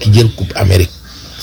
ki jël coupe Amérique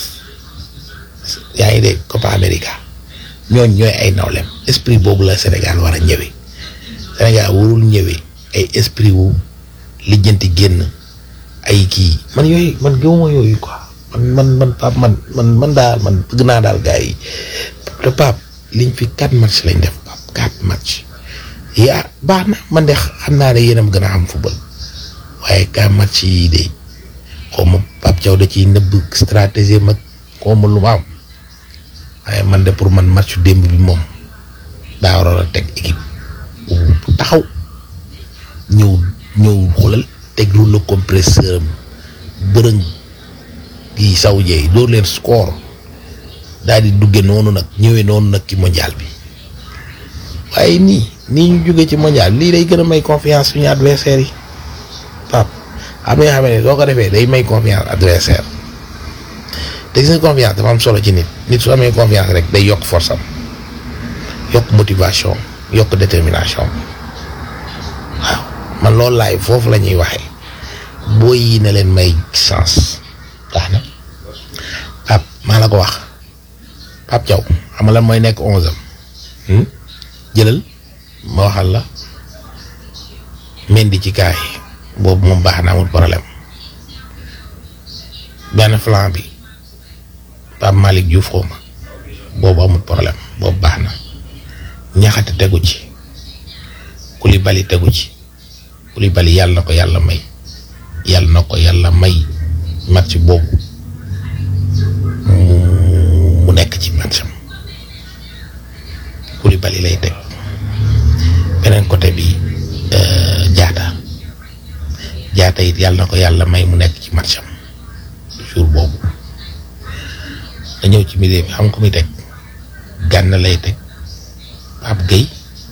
yaa ngi dégg Copa América ñooñ ñooy ay nawlem esprit boobu la Sénégal war a ñëwee Sénégal warul ñëwee ay esprit wu lijjanti génn ay kii man yooyu man gëmuma yooyu quoi man man man Pape man man man daal man bëgg naa daal gars yi te Pape liñ fi quatre match lañ def Pape quatre match yaa baax na man de xam naa ne yéen a gën a am football waaye quatre match yi de xaw ma Pape Thiaw da ciy nëbb stratégie mag xaw ma lu ma am waaye man de pour man match démb bi moom daa waroon a teg équipe bu taxaw ñëw ñëw xoolal teg lu la compresseur am bërëng yi saw jeey doo leen score daal di dugge noonu nag ñëwee noonu nag ci mondial bi waaye nii nii ñu jógee ci mondial lii day gën a may confiance suñu adversaire yi pap am na yoo xam ne soo ko defee day may confiance adversaire te gis nga confiance dafa am solo ci nit nit su amee confiance rek day yokk force am yokk motivation yokk détermination waaw man loolu laay foofu la ñuy waxee boo yi ne leen may chance tax na pap maa la ko wax Pape Thiaw xam nga lan mooy nekk onze am jëlal ma waxal la Mendy ci kaay boobu moom baax na amul problème benn flanc bi Pape Malick Diouf xaw ma boobu amul problème boobu baax na ñaxate tegu ci Koulibaly tegu ci Koulibaly yàlla na ko yàlla may yàlla na ko yàlla may match boobu mu nekk ci matcham Koulibaly lay teg beneen côté bi jaata jaata it yàlla na ko yàlla may mu nekk ci matcham jour boobu da ñëw ci milieu bi xam ko muy teg gànn lay teg Pape Gueye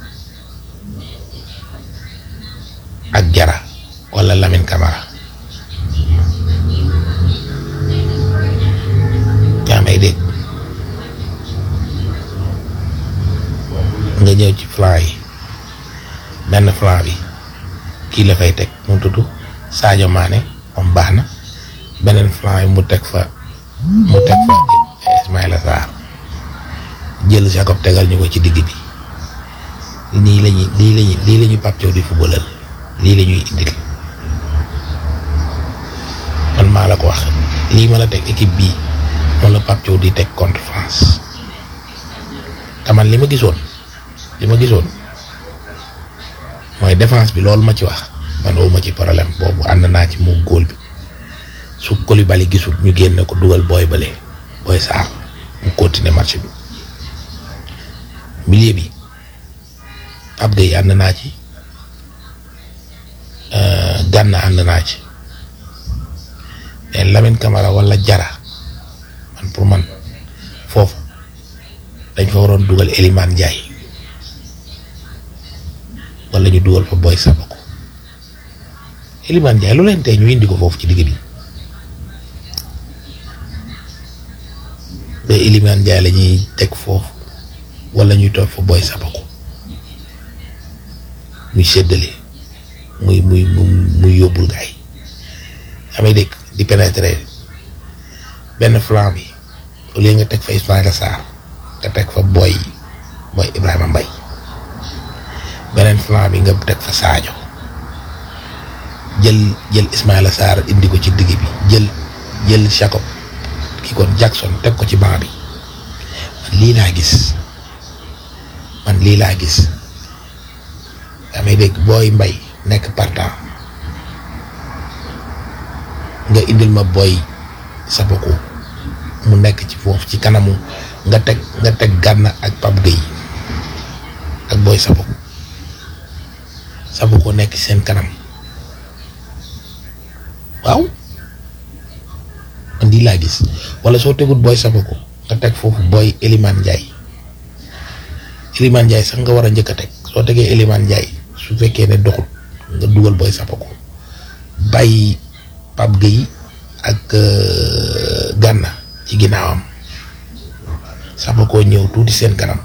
ak Jara wala Lamine Camara yaa may dégg nga ñëw ci flanc yi benn flanc bi kii la fay teg mu tudd Sadio Mané moom baax na beneen flanc yi mu teg fa mu teg fa Ismaïla Sarr jël Jacob tegal ñu ko ci digg bi nii lañuy lii lañuy lii la ñuy Pape Thiaw di footballal lii la ñuy indil man maa la ko wax lii ma la teg équipe bii moom la Pape Thiaw di teg contre France te man li ma gisoon li ma gisoon mooy défense bi loolu ma ci wax man woo ma ci problème boobu ànd naa ci mu góol bi su Koulibaly gisul ñu génne ko dugal booy bële booy Sarr mu continuer match bi milieu bi Pape Gueye ànd naa ci Gana ànd naa ci mais Lamine Camara wala Jara man pour man foofu dañ fa waroon dugal Elimane Ndiaye wala ñu dugal fa Boy Sabako Elimane Ndiaye lu leen tey ñu indi ko foofu ci digg bi ba Elimane Ndiaye la ñuy teg foofu wala ñuy toog fa Boy Sabako muy séddale muy muy muy yóbbul gaay amee dégg di pénétrer benn flanc bi au lieu nga teg fa Ismaïla Sarr nga teg fa Boy Boy Ibrahima Mbaye beneen flanc bi nga teg fa Sadio jël jël Ismaïla Sarr indi ko ci digg bi jël jël Jacob ki kon Jackson teg ko ci banc bi man lii laa gis man lii laa gis damay dégg booy mbay nekk partant nga indil ma booy Sabako mu nekk ci foofu ci kanamu nga teg nga teg Gana ak Pape Gueye ak booy Sabako Sabako nekk ci seen kanam waaw man lii laa gis wala soo tegut booy Sabako nga teg foofu booy Elimane Ndiaye Elimane Ndiaye sax nga war a njëkk a teg soo tegee Elimane Ndiaye su fekkee ne doxut nga dugal booy Sabako bàyyi Pape Gueye ak Gana ci ginnaawam Sabako ñëw tuuti seen kanam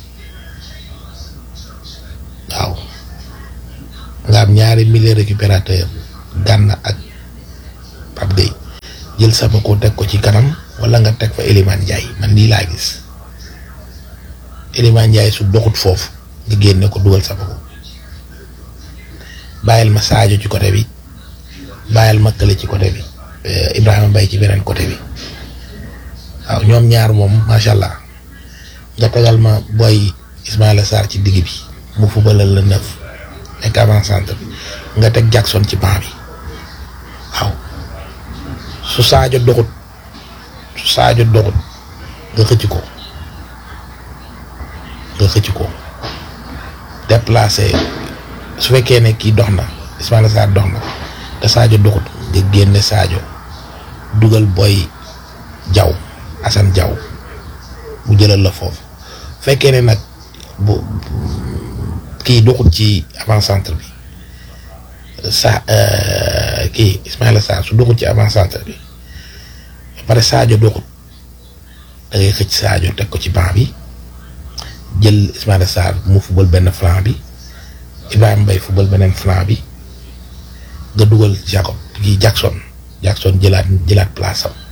waaw nga am ñaari milieu récupérateur Gana ak Pape Gueye jël Sapako teg ko ci kanam wala nga teg fa Elimane Ndiaye man lii laa gis Elimane Ndiaye su doxut foofu nga génne ko dugal Sapako bàyyil ma Sadio ci côté bi bàyyil ma Kële ci côté bi Ibrahima Mbaye ci beneen côté bi waaw ñoom ñaar moom macha allah nga tegal ma booy Ismaïla Sarr ci digg bi mu fubalal la neuf nekk avant centre bi nga teg Jackson ci banc bi waaw su Sadio doxut su Sadio doxut nga xëcc ko nga xëcc ko déplacé su fekkee ne kii dox na Ismaïla Sarr dox na te Sadio doxut nga génne Sadio dugal booy jaw Assane Diaw mu jëlal la foofu fekkee ne nag bu kii doxut ci avant centre bi sa kii Ismaïla Sarr su doxut ci avant centre bi ba pare Sadio doxut da ngay xëcc Sadio teg ko ci banc bi jël Ismaïla Sarr mu fubal benn flanc bi Ibrahima Mbaye fubal beneen flanc bi nga dugal Jacob kii Jackson Jackson jëlaat jëlaat place am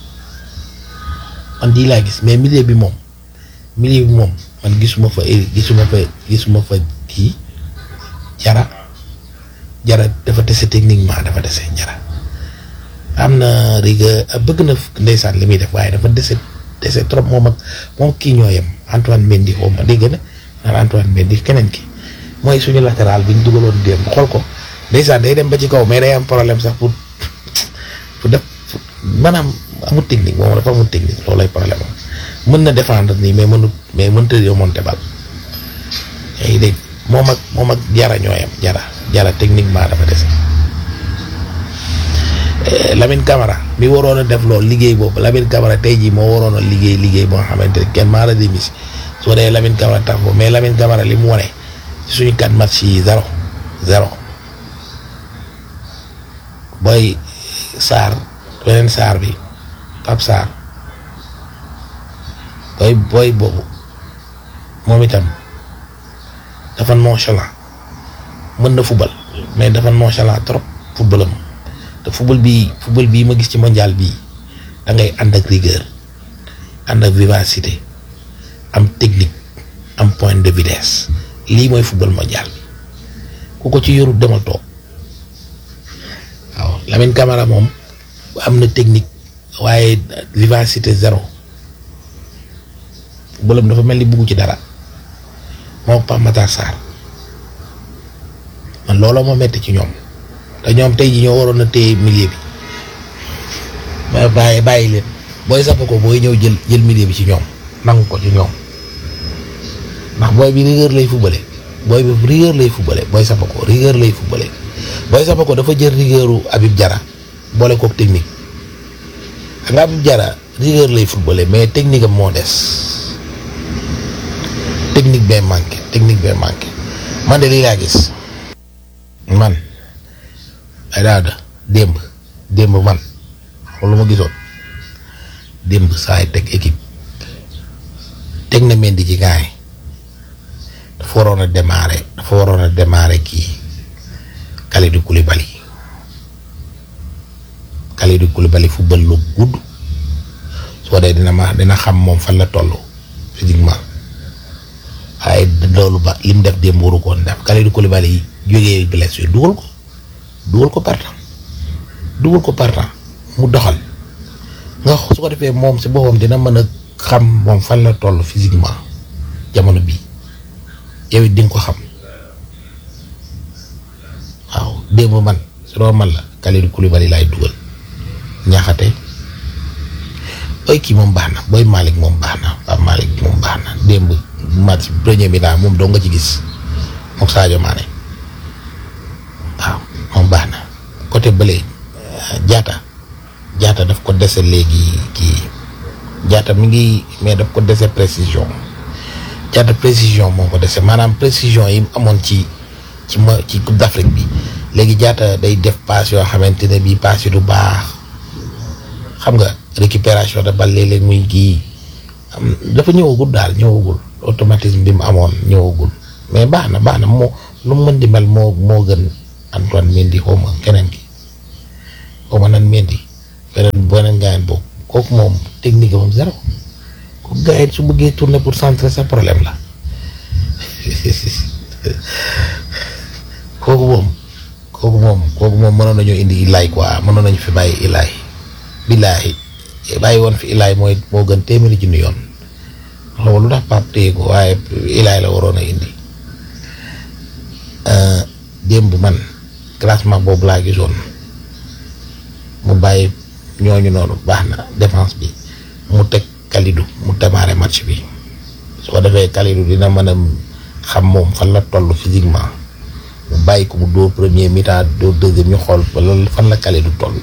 man di laa gis mais milieu bi moom milieu bi moom man gisuma fa gisuma fa gisuma fa kii jara jara dafa dese techniquement dafa dese jara am na rigueur bëgg na ndeysaan li muy def waaye dafa dese dese trop moom ak moom kii ñoo yem Antoine Mendy xaw ma dégg na naan Antoine Mendy keneen ki mooy suñu latéral bi ñu dugaloon démb xool ko ndeysaan day dem ba ci kaw mais day am problème sax pour pour def maanaam amul technique moom dafa amul technique loolu lay problème am mën na défendre nii mais mënut mais mënut a remonter bal yaa ngi dégg moom ak moom ak jara ñooyam jara jara techniquement dafa dese Lamine Camara mi waroon a def loolu liggéey boobu Lamine Camara tey jii moo waroon a liggéey liggéey boo xamante ne kenn maa la demis soo dee Lamine Camara tax ko mais Lamine Camara li mu wane ci suñu quatre match yi zéro zéro booy Sarr beneen Sarr bi Pape Sarr booy booy boobu moom itam dafa nonchalant mën na fubal mais dafa nonchalant trop fubalam te fubal bii fubal bii ma gis ci mondial bii da ngay ànd ak rigueur ànd ak vivacité am technique am point de vitesse lii mooy fubal mondial bi ku ko ci yorut demal toog waaw Lamine Camara moom am na technique waaye vivacité zéro fubalam dafa mel ni bugg ci dara moo Pape Matar Sarr man looloo ma metti ci ñoom te ñoom tey ji ñoo waroon a téye milieu bi ba bàyyi bàyyi leen booy sapp ko booy ñëw jël jël milieu bi ci ñoom nangu ko ci ñoom ndax booy bi rigueur lay fubale booy bi rigueur lay fubale booy sapp ko rigueur lay fubale booy sapp ko dafa jël rigueuru Habib Diarra boole kook technique xam nga Habib Diarra rigueur lay fubale mais technique am moo des technique bee manqué technique bee manqué man de lii laa gis man ay daada démb démb man xam lu ma gisoon démb saa teg équipe teg na Mendy ci gaay dafa waroon a démarrer dafa waroon a démarrer kii Kalidou Koulibaly Kalidou Koulibaly football lu gudd soo dee dina ma dina xam moom fan la toll physiquement waaye loolu ba li mu def démb waru koon def Kalidou Koulibaly yi jógee blessure dugal ko dugal ko partant dugal ko partant mu doxal nga su ko defee moom si boppam dina mën a xam moom fan la toll physiquement jamono bii yow it di nga ko xam waaw démb man su doon man la Kalidou Koulibaly laay dugal ñaaxate booy kii moom baax na booy Malick moom baax na Pape Malick moom baax na démb match premier mi daal moom doo nga ci gis mook Sadio Mané waaw moom baax na côté bële jaata jaata daf ko dese léegi kii jaata mi ngi mais daf ko dese précision jaata précision moo ko dese maanaam précision yi mu amoon ci ci ma ci Coupe d'Afrique bi léegi jaata day def passe yoo xamante ne bii passe yi du baax xam nga récupération de balle léeg-léeg muy kii dafa ñëwagul daal ñëwagul automatisme bi mu amoon ñëwagul mais baax na baax na moo lu mu mën di mel moo moo gën Antoine Mendy xaw ma keneen ki xaw ma nan Mendy beneen beneen gaayen boobu kooku moom technique moom zéro kooku gars yi su bëggee tourner pour centrer sa problème la kooku moom kooku moom kooku moom mënoon nañoo indi ilaay quoi mënoon nañu fi bàyyi ilaay billaahi bàyyi woon fi ilaay mooy moo gën téeméeri junni yoon loolu lu tax Pape téye ko waaye ilaay la waroon a indi démb man classement boobu laa gisoon mu bàyyi ñooñu noonu baax na défense bi mu teg Kalidou mu démarrer match bi su ko defee Kalidou dina mën a xam moom fan la toll physiquement mu bàyyi ko mu dóor premier mi-temps dóor deuxième ñu xool wala fan la Kalidou toll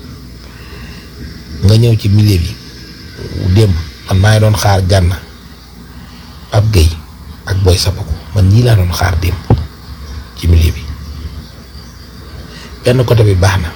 nga ñëw ci milieu bi démb man maa ngi doon xaar Gana Pape Gueye ak Boy Sapako man ñii laa doon xaar démb ci milieu bi benn côté bi baax na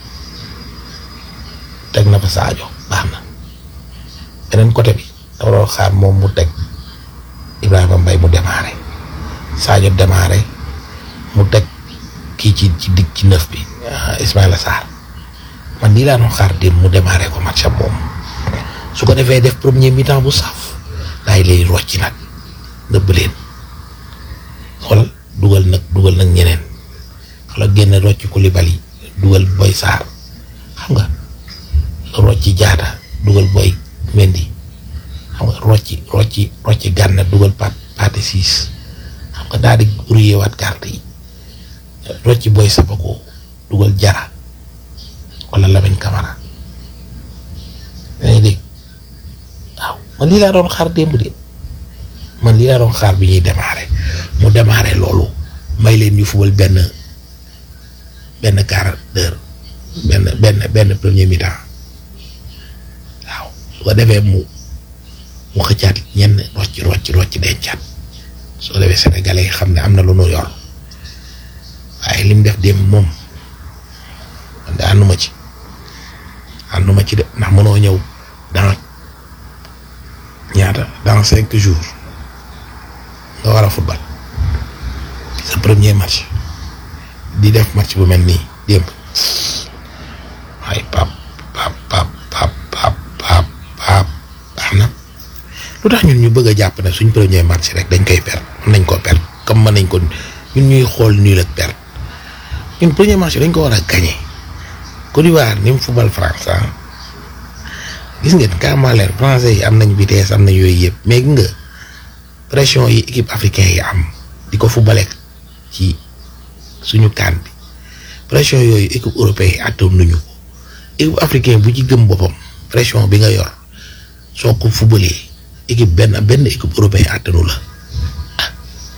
teg na fa Sadio baax na beneen côté bi dafa doon xaar moom mu teg Ibrahima Mbaye mu démarré Sadio démarré mu teg kii ci ci digg ci neuf bi Ismaïla Sarr man nii laa doon xaar démb mu démarré ko match am moom su ko defee def premier mi-temps bu saf daay lay rocci nag nëbb leen xoolal dugal nag dugal nag ñeneen xoolal génn rocci Koulibaly dugal Boy Sarr xam nga rocci Diatta dugal Boy Mendy xam nga rocci rocci rocci Gana dugal Pat Pathé Ciss xam nga daal di brouillé waat carte yi rocci Boy Sapako dugal Jara wala Lamine Camara yaa ngi dégg waaw man lii laa doon xaar démb de man lii laa doon xaar bi ñuy démarrer mu démarrer loolu may leen ñu fubal benn benn quart d'heure benn benn benn premier mi-temps waaw su ko defee mu mu xëccaat ñenn rocc rocc rocc dencaat soo defee sénégalais yi xam ne am na lu nu yor waaye li mu def démb moom man de ànduma ci ànduma ci de ndax mënoo ñëw dans ñaata dans cinq jours nga war a football sa premier match di def match bu mel nii démb waaye pap pap pap pap pap pap pap baax na lu tax ñun ñu bëgg a jàpp ne suñ premier match rek dañ koy perdre mën nañ koo perdre comme mën nañ ko ñun ñuy xool nul ak perdre ñun premier match dañ ko war a gagner Côte d'Ivoire ni mu football France ah gis ngeen carrément leen français yi am nañ vitesse am nañ yooyu yëpp mais gis nga pression yi équipe africain yi am di ko footballé ci suñu kaan bi pression yooyu équipe européen yi attoon nañu ko équipe africain bu ci gëm boppam pression bi nga yor soo ko footballee équipe benn benn équipe européen attanu la ah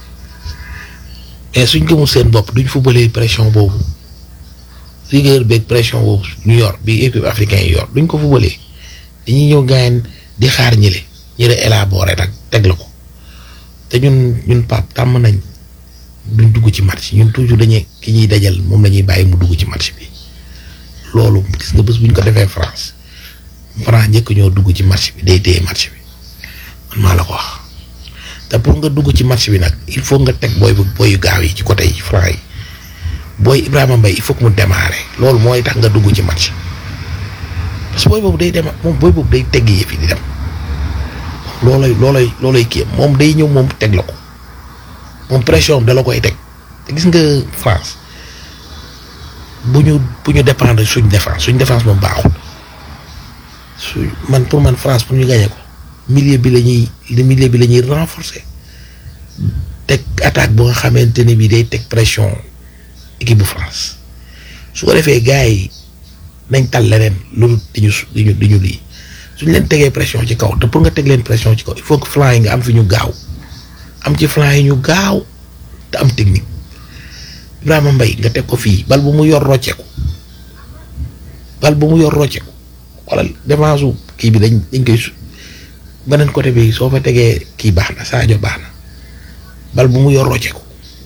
mais suñ gëmul seen bopp duñ footballee pression boobu rigueur beeg pression boobu ñu yor bi équipe africain yi yor duñ ko fubalee dañuy ñëw gaayen di xaar ñële ñële élaboré nag teg la ko te ñun ñun pap tàmm nañ duñ dugg ci match ñun toujours dañuy ki ñuy dajal moom la ñuy bàyyi mu dugg ci match bi loolu gis nga bés bu ñu ko defee France France njëkk ñoo dugg ci match bi day téye match bi man maa la ko wax te pour nga dugg ci match bi nag il faut nga teg booy booyu gaaw yi ci côté yi France yi booy Ibrahima Mbaye il faut que mu démarrer loolu mooy tax nga dugg ci match parce que booy boobu day dem moom booy boobu day tegg yëf yi di dem loolay loolay loolay kii moom day ñëw moom teg la ko moom pression da la koy teg te gis nga France bu ñu bu ñu dépendre suñ défense suñ défense moom baaxul su man pour man France pour ñu gagné ko milieu bi la ñuy milieu bi la ñuy renforcer teg attaque bu nga xamante ne bii day teg pression. équipe bu France su ko defee gars yi nañ tal leneen loolu diñu diñu diñu lii suñ leen tegee pression ci kaw te pour nga teg leen pression ci kaw il faut que flanc yi nga am fi ñu gaaw am ci flanc yi ñu gaaw te am technique Ibrahima Mbaye nga teg ko fii bal bu mu yor rocceeku bal bu mu yor rocceeku wala défense su kii bi dañ dañ koy su beneen côté bi soo fa tegee kii baax na Sadio baax na bal bu mu yor rocceeku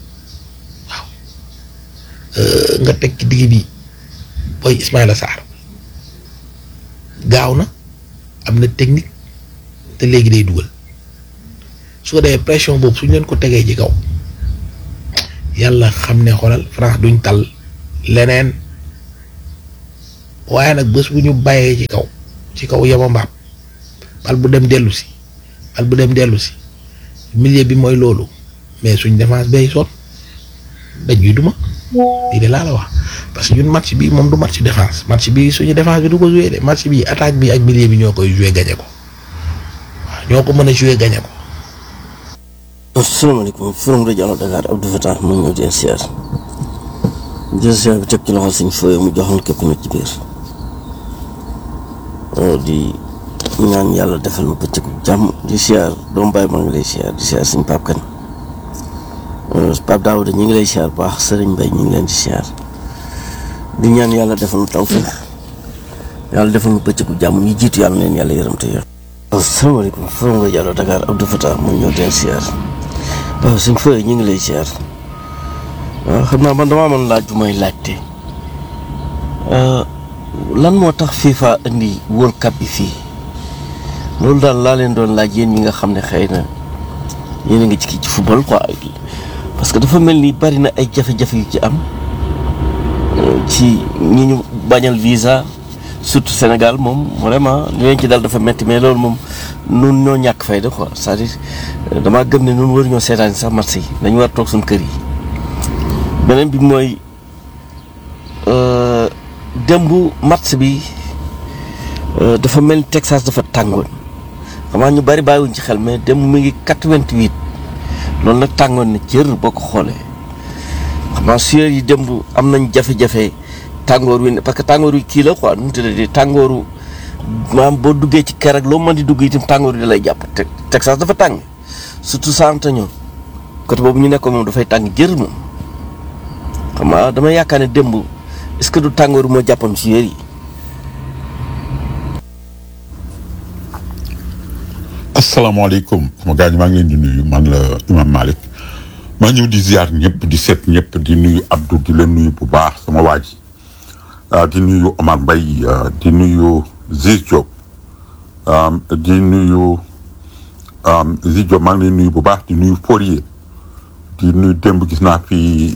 nga teg ci digg bi booy Ismaïla Sarr gaaw na am na technique te léegi day dugal su ko defee pression boobu suñ leen ko tegee ci kaw yàlla xam ne xoolal France duñ tal leneen waaye nag bés bu ñu bàyyee ci kaw ci kaw yama mbaam bal bu dem dellu si bal bu dem dellu si milieu bi mooy loolu mais suñ défense bay sonn dañuy duma lii de laa la wax parce que ñun match bi moom du match défense match bi suñu défense bi du ko joué de match bi attaque bi ak milieu bi ñoo koy joué gagné ko waaw ñoo ko mën a joué gagné ko. asalaamaaleykum forum rajo Allo Dakar Abdou Fatah mu ñëw di siyaar jël siyaar bi teg ci loxo suñ fooyee mu joxoon képp nag ci biir di ñaan yàlla defal ma bëccëgu jàmm di siyaar doomu baay maa ngi lay siyaar di siyaar suñ Pape Kane Pape Daouda ñu ngi lay siyaar bu baax Serigne Mbaye ñu ngi leen di siyaar di ñaan yàlla defal nu tawfeex yàlla defal nu bëccëgu jàmm ñu jiitu yàlla leen yàlla yërëm te yor. asalaamaaleykum forum rajo Allo Dakar Abdou Fatah mu ñëw di siyaar waaw suñ fooyee ñu ngi lay siyaar waaw xam naa man damaa mën laaj bu may laajte lan moo tax FIFA indi World Cup bi fii loolu daal laa leen doon laaj yéen ñi nga xam ne xëy na yéen a ngi ci kii ci football quoi parce que dafa mel ni bari na ay jafe-jafe yu ci am ci ñi ñu bañal visa surtout Sénégal moom vraiment li leen ci dal dafa metti mais loolu moom nun ñoo ñàkk fayda quoi c'est-à-dire damaa gëm ne nun war ñoo seetaan sax match yi dañu war toog suñu kër yi beneen bi mooy démb match bi dafa mel ni Texas dafa tàngoon xam ñu bari bàyyiwuñ ci xel mais démb mi ngi 88 loolu nag tàngoon na jër boo ko xoolee xam naa suyeur yi démb am nañ jafe-jafe tàngoor wi parce que tàngoor wi kii la quoi nu mu tuddati tàngooru maanaam boo duggee ci kër ak loo mën di dugg itam tàngoor wi da lay jàpp te Texas dafa tàng surtout San Antonio côté boobu ñu nekkoon moom dafay tàng jër moom xam nga dama yaakaar ne démb est-ce que du tàngoor moo jàppam si yéer yi. asalaamaaleykum sama gars ñi maa ngi leen di nuyu man la Imam Malick maa ñëw di ziar ñëpp di seet ñëpp di nuyu Abdou di leen nuyu bu baax sama waa ji di nuyu Omar Mbaye di nuyu Ziz Diop di nuyu Ziz Diop maa ngi leen nuyu bu baax di nuyu Fourier di nuyu démb gis naa fi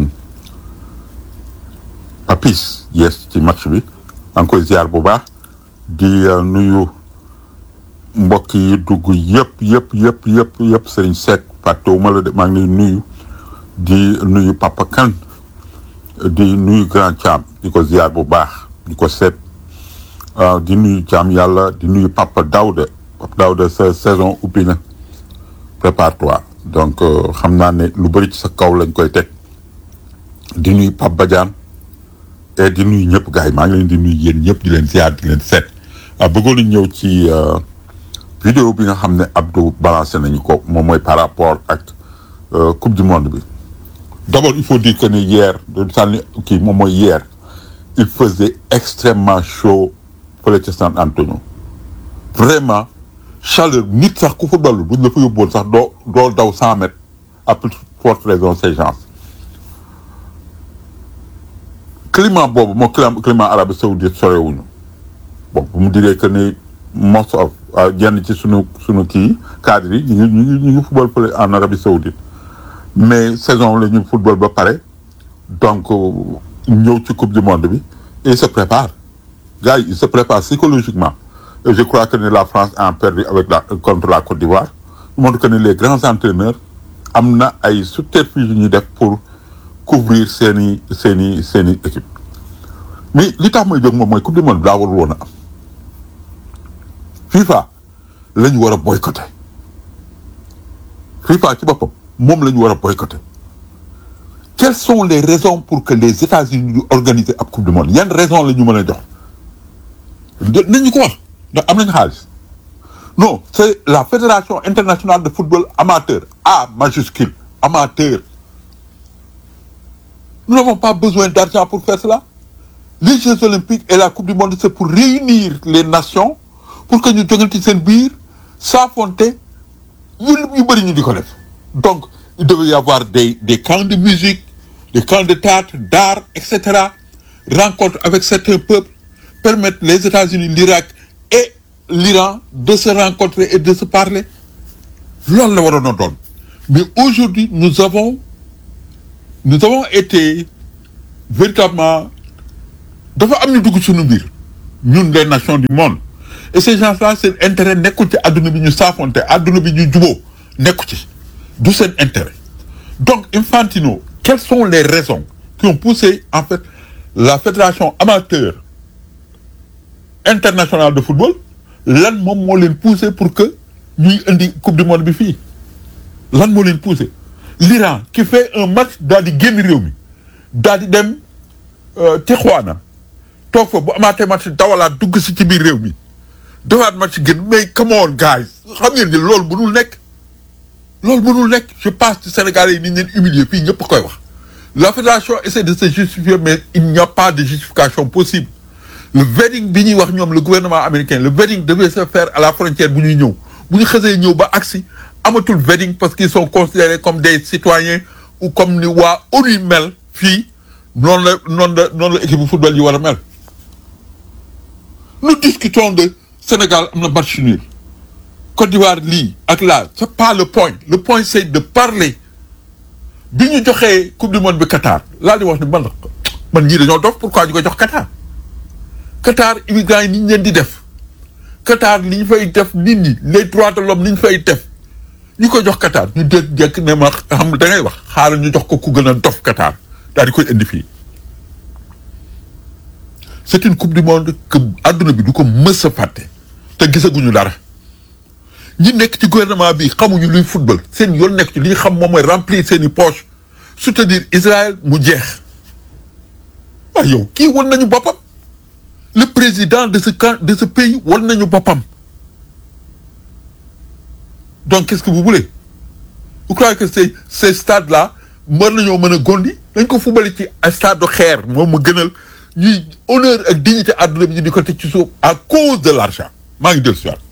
Papis yes ci match bi maa ngi koy ziar bu baax di nuyu mbokk yi dugg yëpp yëpp yëpp yëpp yëpp Serigne Seck fàttewuma la de maa ngi lay nuyu di nuyu Papa Kane di nuyu Grand Thiam di ko ziar bu baax di ko seet di nuyu Thiam yàlla di nuyu Papa Daouda Papa Daouda sa saison ubbi na prépare-toi donc xam naa ne lu bëri ci sa kaw lañ koy teg di nuyu Pape Badiane et di nuyu ñëpp gars yi maa ngi leen di nuyu yéen ñëpp di leen ziar di leen seet bëggoon nañ ñëw ci vidéo bi nga xam ne Abdou balancé nañu ko moom mooy par rapport ak coupe du monde bi d'abord il faut dire que ne hier sànni kii moom mooy hier il faisait extrêmement chaud fële ca San Antonio vraiment chaleur nit sax ku football buñ la fa yóbboon sax doo doo daw cent mètres à plus forte raison ces gens climat boobu moo climat Arabie Saoudite sorewuñu bon bu mu diree que ne most of jenn ci sunu sunu kii cadre yi ñu ngi ñu ngi ñu ngi football fële en Arabie Saoudite mais saison la ñu football ba pare donc ñëw ci coupe du monde bi et il se prépare gars yi il se prépare psychologiquement et je crois que ne la France a perdu avec la contre la Côte d'Ivoire montre que ne les grands entraîneurs am na ay subterfuges yu ñuy def pour couvrir seen i seen i seen i équipe mais li tax may jóg moom mooy coupe du monde bi daa warul woon a am FIFA la ñu war a boycotter FIFA ci boppam moom la ñu war a boycotter quelles sont les raisons pour que les États-Unis ñu organiser ab coupe du monde yan raison la ñu mën a jox nañu ko wax ndax am nañu xaalis non c'est la fédération internationale de football amateur A majuscule amateur nous n'avons pas besoin d'argent pour faire cela les Jeux olympiques et la coupe du monde c'est pour réunir les nations pour que ñu jogante seen biir s'affronter yu yu bëri ñu di ko def donc il devait y avoir des des camps de musique des camps de théâtre d'art et cetera rencontre avec certains peuples permettre les États-Unis l'Irak et l'Iran de se rencontrer et de se parler loolu la waroon a doon mais aujourd'hui nous avons nous avons été véritablement dafa am ñu dugg suñu biir ñun les nations du monde et ces gens-là seen intérêt nekkul ci àdduna bi ñu saafonte àdduna bi ñu juboo nekku ci du seen intérêt donc Infantino quelles sont les raisons qui ont poussé en fait la fédération amateur internationale de football lan moom moo leen poussé pour que ñuy indi coupe du monde bi fii lan moo leen poussé l'Iran qui fait un match daal di génn réew mi daal di dem Tijuana toog fa bu amaatee match dawalaat dugg si ci biir réew mi defaat match génn mais come on guys xam ngeen ni loolu mënul nekk loolu mënul nekk je pense que Sénégalais yi ni ñu leen humilier fii ñëpp koy wax la fédération essaie de se justifier mais il n'y a pas de justification possible le vetting bi ñuy wax ñoom le gouvernement américain le vetting devait se faire à la frontière bu ñuy ñëw bu ñu xësee ñëw ba agsi amatul vetting parce qu'ils sont considérés comme des citoyens ou comme ni waa ONU mel fii noonu la noonu la noonu la équipe de football yi war a mel nous discutons de Sénégal am na match nul Côte d'Ivoire lii ak là c'est pas le point le point c'est de parler bi ñu joxee coupe du monde bi Qatar laa di wax ni man man ñii dañoo dof pourquoi ñu ko jox Qatar Qatar immigrants yi ni ñu leen di def Qatar li ñu fay def nit ñi les droits de l'homme ni ñu fay def ñu ko jox Qatar ñu dégg jekk ne ma xam da ngay wax xaaral ñu jox ko ku gën a dof Qatar daal di koy indi fii c'est une coupe du monde que adduna bi du ko mës a fàtte te gisaguñu dara ñi nekk ci gouvernement bi xamuñu luy football seen yoon nekk ci li ñu xam moom mooy remplir seen i poche soutenir Israël mu jeex waaye yow kii wan nañu boppam le président de ce camp de ce pays wan nañu boppam donc qu'est-ce que vous voulez vous croyez que ces ces stades là mën nañoo mën a gondi dañ ko fubali ci stade de xeer moom mu gënal ñuy honneur ak dignité àdduna bi ñu di ko teg ci suuf à cause de l'argent maa ngi dellu si waat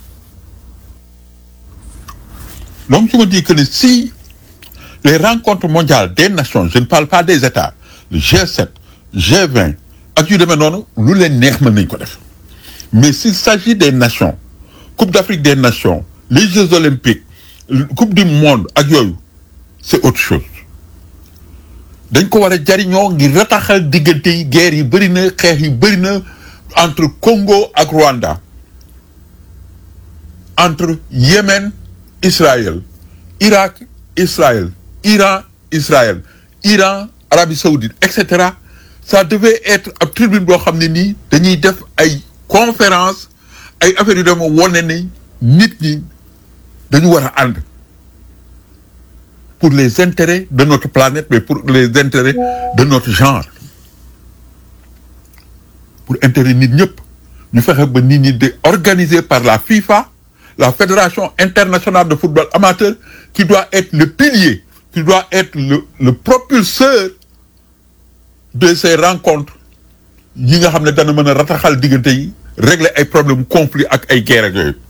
donc je me dis que si les rencontres mondiales des nations je ne parle pas des États le G7 G20 ak yu demee noonu lu leen neex mën nañ ko def mais s'il s'agit des nations Coupe d'Afrique des nations les Jeux olympiques Coupe du monde ak yooyu c'est autre chose dañ ko war a jariñoo ngir rataxal diggante yi guerre yi bëri na xeex yi bëri na entre Congo ak Rwanda entre Yémen Israël Irak Israël Iran Israël Iran Arabie Saoudite et cetera ça devait être ab tribune boo xam ne nii dañuy def ay conférence ay affaires yu dema wone ni nit ñi dañu war a ànd pour les intérêts de notre planète mais pour les intérêts de notre genre pour intérêt nit ñëpp ñu fexe ba nit ñi de organisé par la FIFA la fédération internationale de football amateur qui doit être le pilier qui doit être le le propulseur de ces rencontres yi nga xam ne dana mën a rataxal diggante yi régler ay problèmes conflits ak ay guerre ak yooyu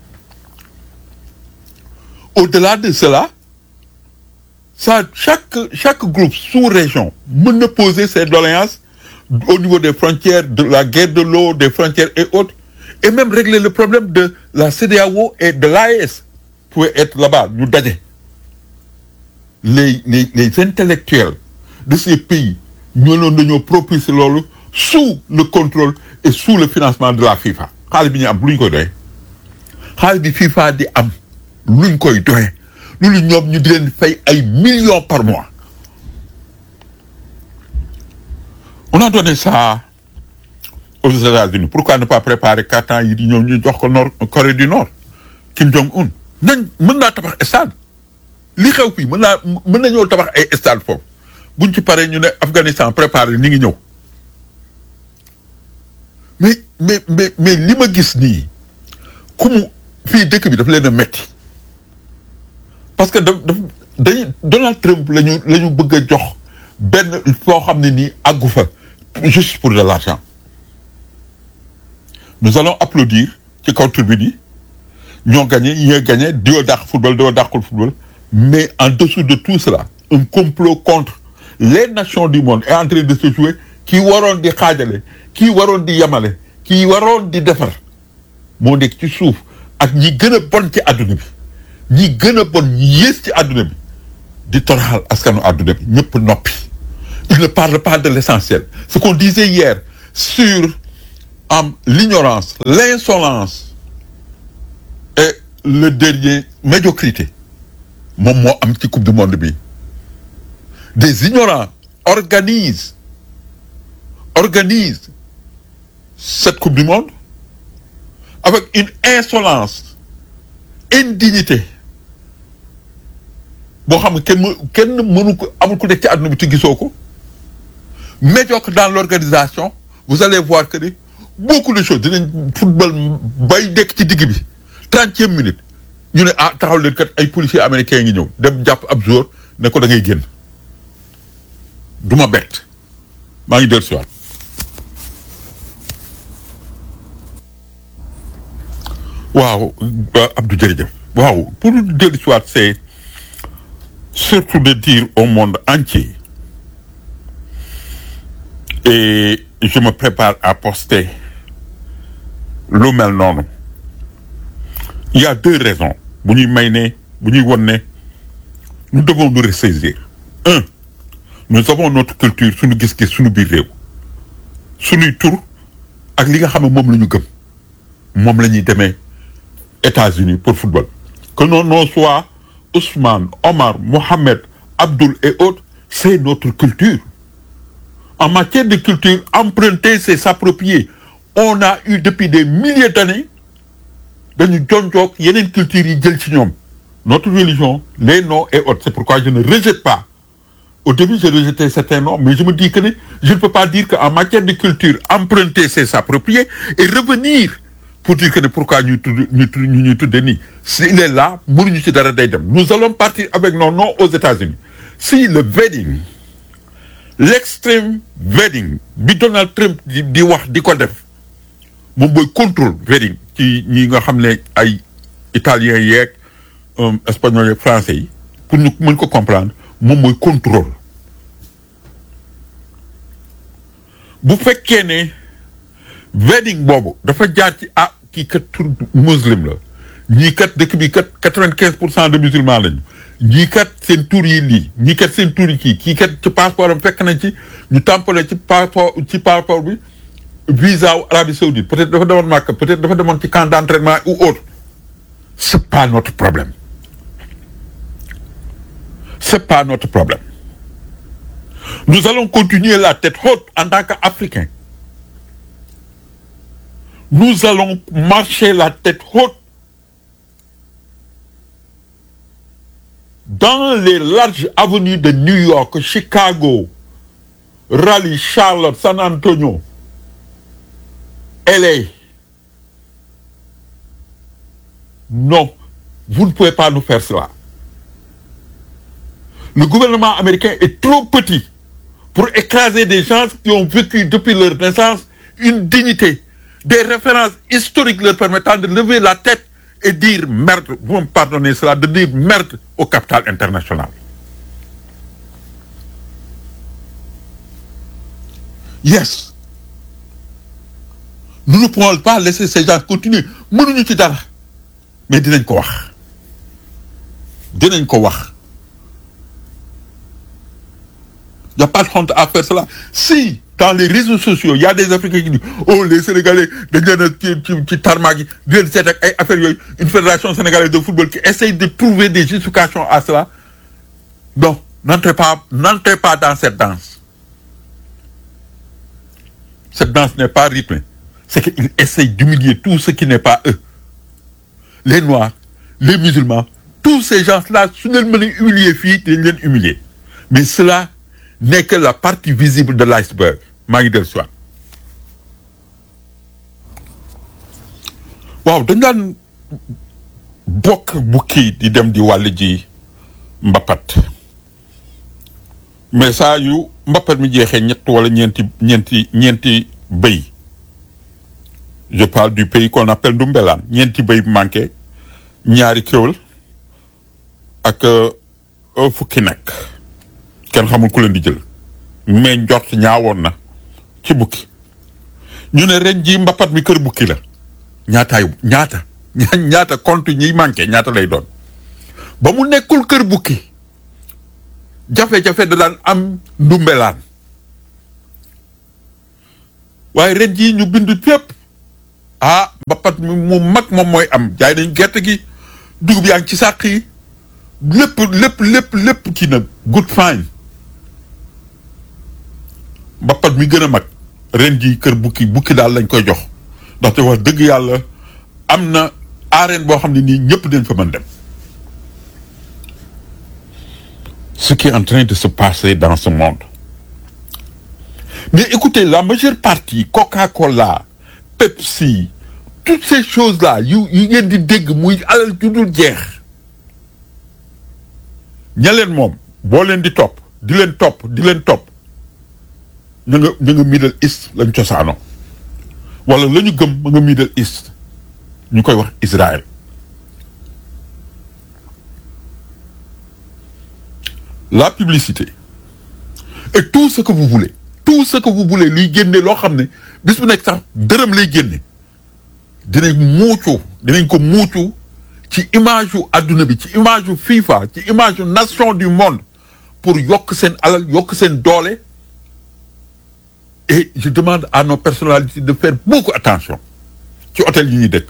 au-delà de cela ça chaque chaque groupe sous-région mën na poser ses doléances au niveau des frontières de la guerre de l'eau des frontières et autres et même régler le problème de la CEDEAO et de l'AES pouvait être là-bas ñu daje les les les intellectuels de ces pays ñoo loon dañoo propulser loolu sous le contrôle et sous le financement de la FIFA xaalis bi ñu am lu ñu koy doyee xaalis bi FIFA di am luñ koy doyee loolu ñoom ñu di leen fay ay millions par mois on a donné ça aux États-Unis pourquoi ne pas préparer quatre ans yi di ñoom ñu jox ko nord Corée du Nord Kim Jong-un nañ mën naa tabax stade li xew fii mën naa mën nañoo tabax ay stade foofu buñ ci paree ñu ne Afghanistan préparé ni ngi ñëw mais mais mais mais li ma gis nii ku mu fii dëkk bi daf leen a metti parce que daf daf dañu Donald Trump la ñu la ñu bëgg a jox benn foo xam ne nii àggu fa juste pour de l'argent nous allons applaudir ci kaw tribune yi ñoo gagné ñoo gagné diwa dàq football diwa dàqul football mais en dessous de tout cela un complot contre les nations du monde est en train de se jouer kii waroon di xaajale kii waroon di yamale kii waroon di defar moo nekk ci suuf ak ñi gën a bon ci àdduna bi ñi gën a bon ñi yées ci àdduna bi di toroxal askanu àdduna bi ñëpp noppi il ne parle pas de l'essentiel ce qu'on disait hier sur am l'ignorance l'insolence et le dernier médiocrité moom moo am ci coupe du monde bi des ignorants organisent organisent cette coupe du monde avec une insolence indignité boo xam ne kenn më kenn mënu ko amul ku nekk ci àdduna bi te gisoo ko médiocre dans l'organisation vous allez voir que ni beaucoup de choses dinañ football bay dekk ci digg bi trentième minute ñu ne ah taxaw leen kat ay policiers américains ngi ñëw dem jàpp ab jour ne ko da ngay génn du ma bett maa ngi dellu si waat waaw Abdou jërëjëf waaw pour dellu si waat c'est surtout de dire au monde entier et je me prépare à poster lu mel noonu il y a deux raisons bu ñuy may ne bu ñuy won ne nous devons nous ressaisir un nous avons notre culture suñu gis-gis suñu biir réew suñuy tur ak li nga xam ne moom la ñu gëm moom la ñuy demee États-Unis pour football que nos noms soient Ousmane Omar Mohamed Abdoul et autres c'est notre culture en matière de culture emprunter c'est s'approprier on a eu depuis des milliers d'années dañu jonjoog yeneen culture yi jël ci ñoom notre religion les noms et autres c'est pourquoi je ne rejette pas au début j'ai rejeté certains noms mais je me dis que ne je ne peux pas dire qu'en matière de culture emprunter c'est s'approprier et revenir pour dire que ne pourquoi ñuy tudd ñu tudd ñu ñuy tudde nii s'il est là mënuñu ci dara day dem nous allons partir avec nos noms aux États-Unis si le wedding l'extrême wedding bi Donald Trump di di wax di ko def moom mooy contrôle wedding ci ñi nga xam ne ay italiens yeeg espagnol yeeg français yi pour ñu mën ko comprendre moom mooy contrôle bu fekkee ne wedding boobu dafa jaar ci ah kii kat tur muslim la ñii kat dëkk bi kat quatre-vingt-quinze pour cent de musulmans lañu ñii kat seen tur yi lii ñii kat seen tur yi kii kii kat ci passeport am fekk nañ ci ñu tampale ci passeport ci passeport bi visa wu Arabie Saoudite peut-être dafa demoon Makka peut-être dafa demoon ci camp d'entraînement ou autre c'est pas notre problème c'est pas notre problème nous allons continuer la tête haute en tant qu'Africains nous allons marcher la tête haute dans les larges avenues de New York Chicago Raleigh Charlotte San Antonio LA non vous ne pouvez pas nous faire cela le gouvernement américain est trop petit pour écraser des gens qui ont vécu depuis leur naissance une dignité des références historiques leur permettant de lever la tête et dire merde vous me pardonnez cela de dire merde au capital international yes nous ne pouvons pas laisser ces gens continuer mënuñu ci dara mais dinañ ko wax dinañ ko wax il n'y a pas de honte à faire cela si dans les réseaux sociaux il y a des Africains qui disent oh les Sénégalais dañ leen a ci ci ci tarmac yi di leen seet ak ay affaires yooyu une fédération sénégalaise de football qui essaye de trouver des justifications à cela non n'entrez pas n'entrez pas dans cette danse cette danse n'est pas rythmée c'est qu'ils essayent d'humilier tout ce qui n'est pas eux les noirs les musulmans tous ces gens-là su leen mën a humilier fii dañ leen humilier mais cela n'est que la partie visible de l'iceberg maa ngi del soit waaw dañ daan bokk bukki di dem di wàll ji mbapat mais saa yu mbapat mi jeexee ñett wala ñeenti ñeenti ñeenti bëy je parle du pays qu'on appelle Ndoumbelane ñeenti bëy manqué ñaari kéwél ak fukki nag kenn xamul ku leen di jël mais njort ñaawoon na ci bukki ñu ne ren ji mbapat mi kër bukki la ñaataay ñaata ñaata compte ñiy manqué ñaata lay doon ba mu nekkul kër bukki jafe-jafe da daan am ndumbelaan waaye ren jii ñu bind fépp ah mbappat mi mu mag moom mooy am jaay nañ gerte gi dugub yaa ngi ci sàq yi lépp lépp lépp lépp kii nag good fine mbappat mi gën a mag ren jii kër bukki bukki daal lañ koy jox ndaxte wax dëgg yàlla am na arène boo xam ne nii ñëpp dañ fa mën dem ce qui est en train de se passer dans ce monde mais écoutez la majeure partie Coca-Cola Pepsi toutes ces choses-là yu yu ngeen di dégg muy alal ju dul jeex ña leen moom boo leen di topp di leen topp di leen topp ñu nga ñu nga Middle East lañ cosaano wala la ñu gëm ma nga Middle East ñu koy wax Israël la publicité et tout ce que vous voulez tout ce que vous voulez luy génne loo xam ne bis bu nekk sax dërëm lay génne dinañ muucu dinañ ko muucu ci image yu adduna bi ci image yu FIFA ci image yu nation du monde pour yokk seen alal yokk seen doole et je demande à nos personnalités de faire beaucoup attention ci hôtel yi ñuy dëkk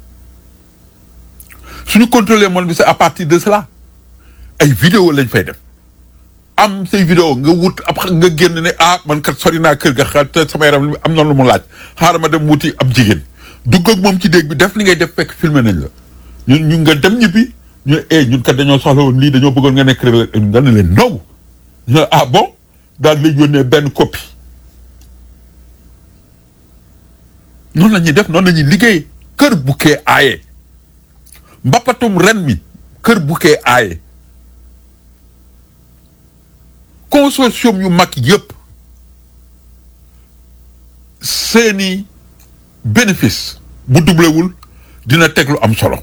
suñu contrôler monde bi c'est à partir de cela ay vidéo lañ fay def am say vidéo nga wut ab nga génn ne ah man kat sori naa kër ga xel te sama yaram am na lu mu laaj xaaral ma dem wuti ab jigéen dugg ak moom ci déeg bi def li ngay def fekk filmé nañ la ñun ñu nga dem ñibbi ñu ne eh ñun kat dañoo soxla woon lii dañoo bëggoon nga nekk rek nga ne leen non ñu ne ah bon daal lay yónnee benn copie noonu la ñuy def noonu la ñuy liggéey kër bukkee aaye mbappatum ren mi kër bukkee aaye consortium yu mag yëpp seeni bénéfice bu doublewul dina teg lu am solo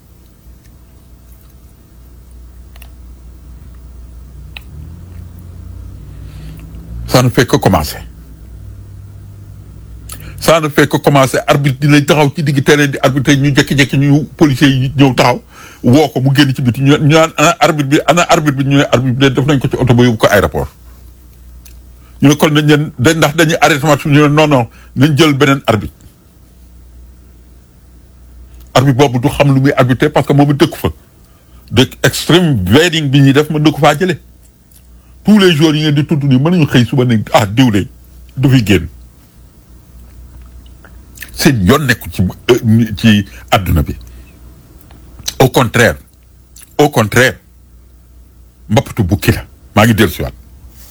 ça ne fait que commencer ça ne fait que commencer arbitre dina taxaw ci digg terrain di arbitre ñu jékki-jékki ñu policiers yi ñëw taxaw woo ko mu génn ci biti ñu ñu naan ana arbitre bi ana arbitre bi ñu ne arbitre bi def nañ ko ci oto ba yóbbu ko aéroport ñu ne kon nañ leen da ndax dañuy arrêté match ñu ne non non nañ jël beneen arbitre arbitre boobu du xam lu muy arbitrer parce que moom it dëkku fa de extreme wedding bi ñuy def ma dëkku faa jëlee tous les jours yi ngeen di tudd nii mën nañu xëy suba ne ah diw de du fi génn seen yoon nekku ci ci àdduna bi au contraire au contraire mbappatu bukki la maa ngi dellu si waat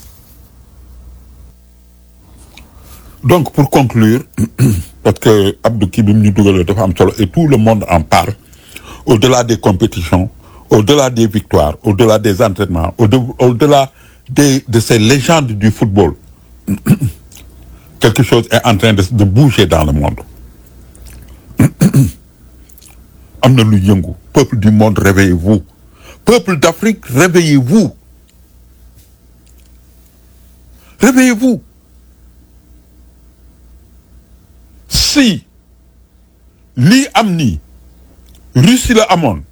donc pour conclure parce que Abdou kii bi mu ñu dugalee dafa am solo et tout le monde en parle au-delà des compétitions au-delà des victoires au-delà des entraînements au au-delà des de ces légendes du football quelque chose est en train de de bouger dans le monde am na lu yëngu peuple du monde réveillez-vous peuple d'Afrique réveillez-vous réveillez-vous si lii am nii Russie la amoon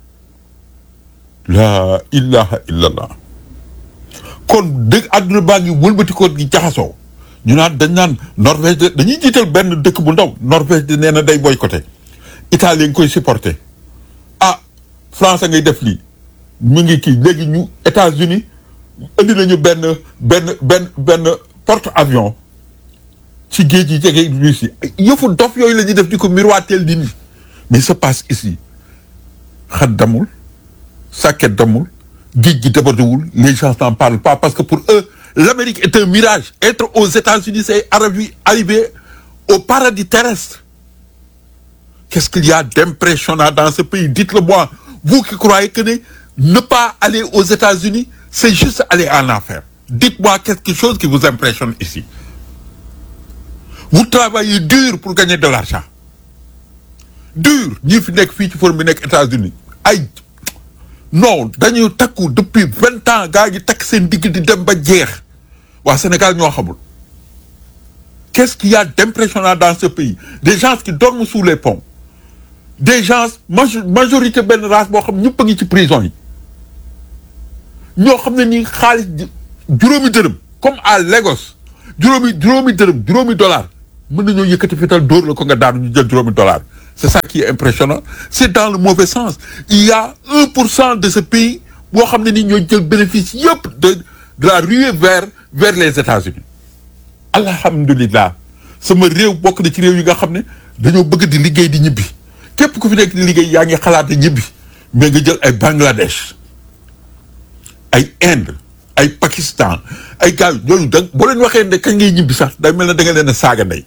la ilaha illallah kon dëgg àdduna baa ngi wëlbati ko gi jaxasoo ñu naan dañ naan Norvège de dañuy jiital benn dëkk bu ndaw Norvège de nee na day boycotté Italie nga koy supporté ah France ngay def lii mu ngi kii léegi ñu États-Unis indi nañu benn benn benn benn porte avions ci géej yi jege Russie yëfu dof yooyu la ñuy def di ko miroiteel di nii mais se passe ici xat damul sàkket damul géej gi débordewul les gens n'en parlent pas parce que pour eux l'Amérique est un mirage être aux États-Unis c'est arriver arriver au paradis terrestre qu'est-ce qu'il y a d'impressionnant dans ce pays dites-le moi vous qui croyez que ne ne pas aller aux États-Unis c'est juste aller en enfer dites-moi quelque chose qui vous impressionne ici vous travaillez dur pour gagner de l'argent dur ñi fi nekk fii ci forum bi nekk États-Unis ay non dañuy takku depuis vingt ans gaa yi takk seen digg di dem ba jeex waa Sénégal ñoo xamul qu'est-ce qu'il y a d'impressionnant dans ce pays des gens qui dorment sous les ponts des gens majorité benn race boo xam ñëpp a ngi ci prison yi ñoo xam ne nii xaalis juróomi dërëm comme à Lagos juróomi juróomi dërëm juróomi dollar mën nañoo yëkkati fital dóor la ko nga daanu ñu jël juróomi dollar c'est ça qui est impressionnant c'est dans le mauvais sens il y a un pour cent de ce pays boo xam ne ni ñoo jël bénéfice yëpp de de la ruée vers vers les États-Unis alhamdulillah sama réew bokk na ci réew yi nga xam ne dañoo bëgg di liggéey di ñibbi képp ku fi nekk di liggéey yaa ngi xalaat di ñibbi mais nga jël ay Bangladesh ay Inde ay Pakistan ay gars yooyu da boo leen waxee ne kañ ngay ñibbi sax day mel ne da nga leen a saaga ndey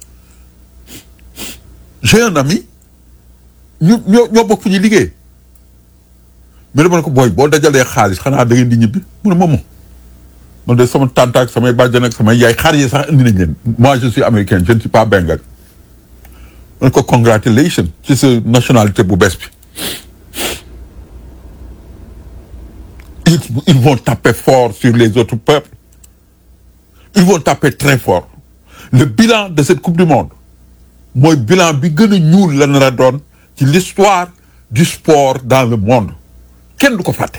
j'ai un ami ñu ñoo ñoo bokk fu ñuy liggéey mais dama ne ko booy boo dajalee xaalis xanaa da ngeen di ñibbi mu ne moom man de sama tante ak samay bàjjan ak samay yaay xar yi sax indi nañ leen moi je suis américain je ne suis pas bengal man ko congratulation ci sa nationalité bu bees bi ils ils vont taper fort sur les autres peuples ils vont taper très fort le bilan de cette coupe du monde mooy bilan bi gën a ñuul la nar a doon ci l'histoire du sport dans le monde kenn du ko fàtte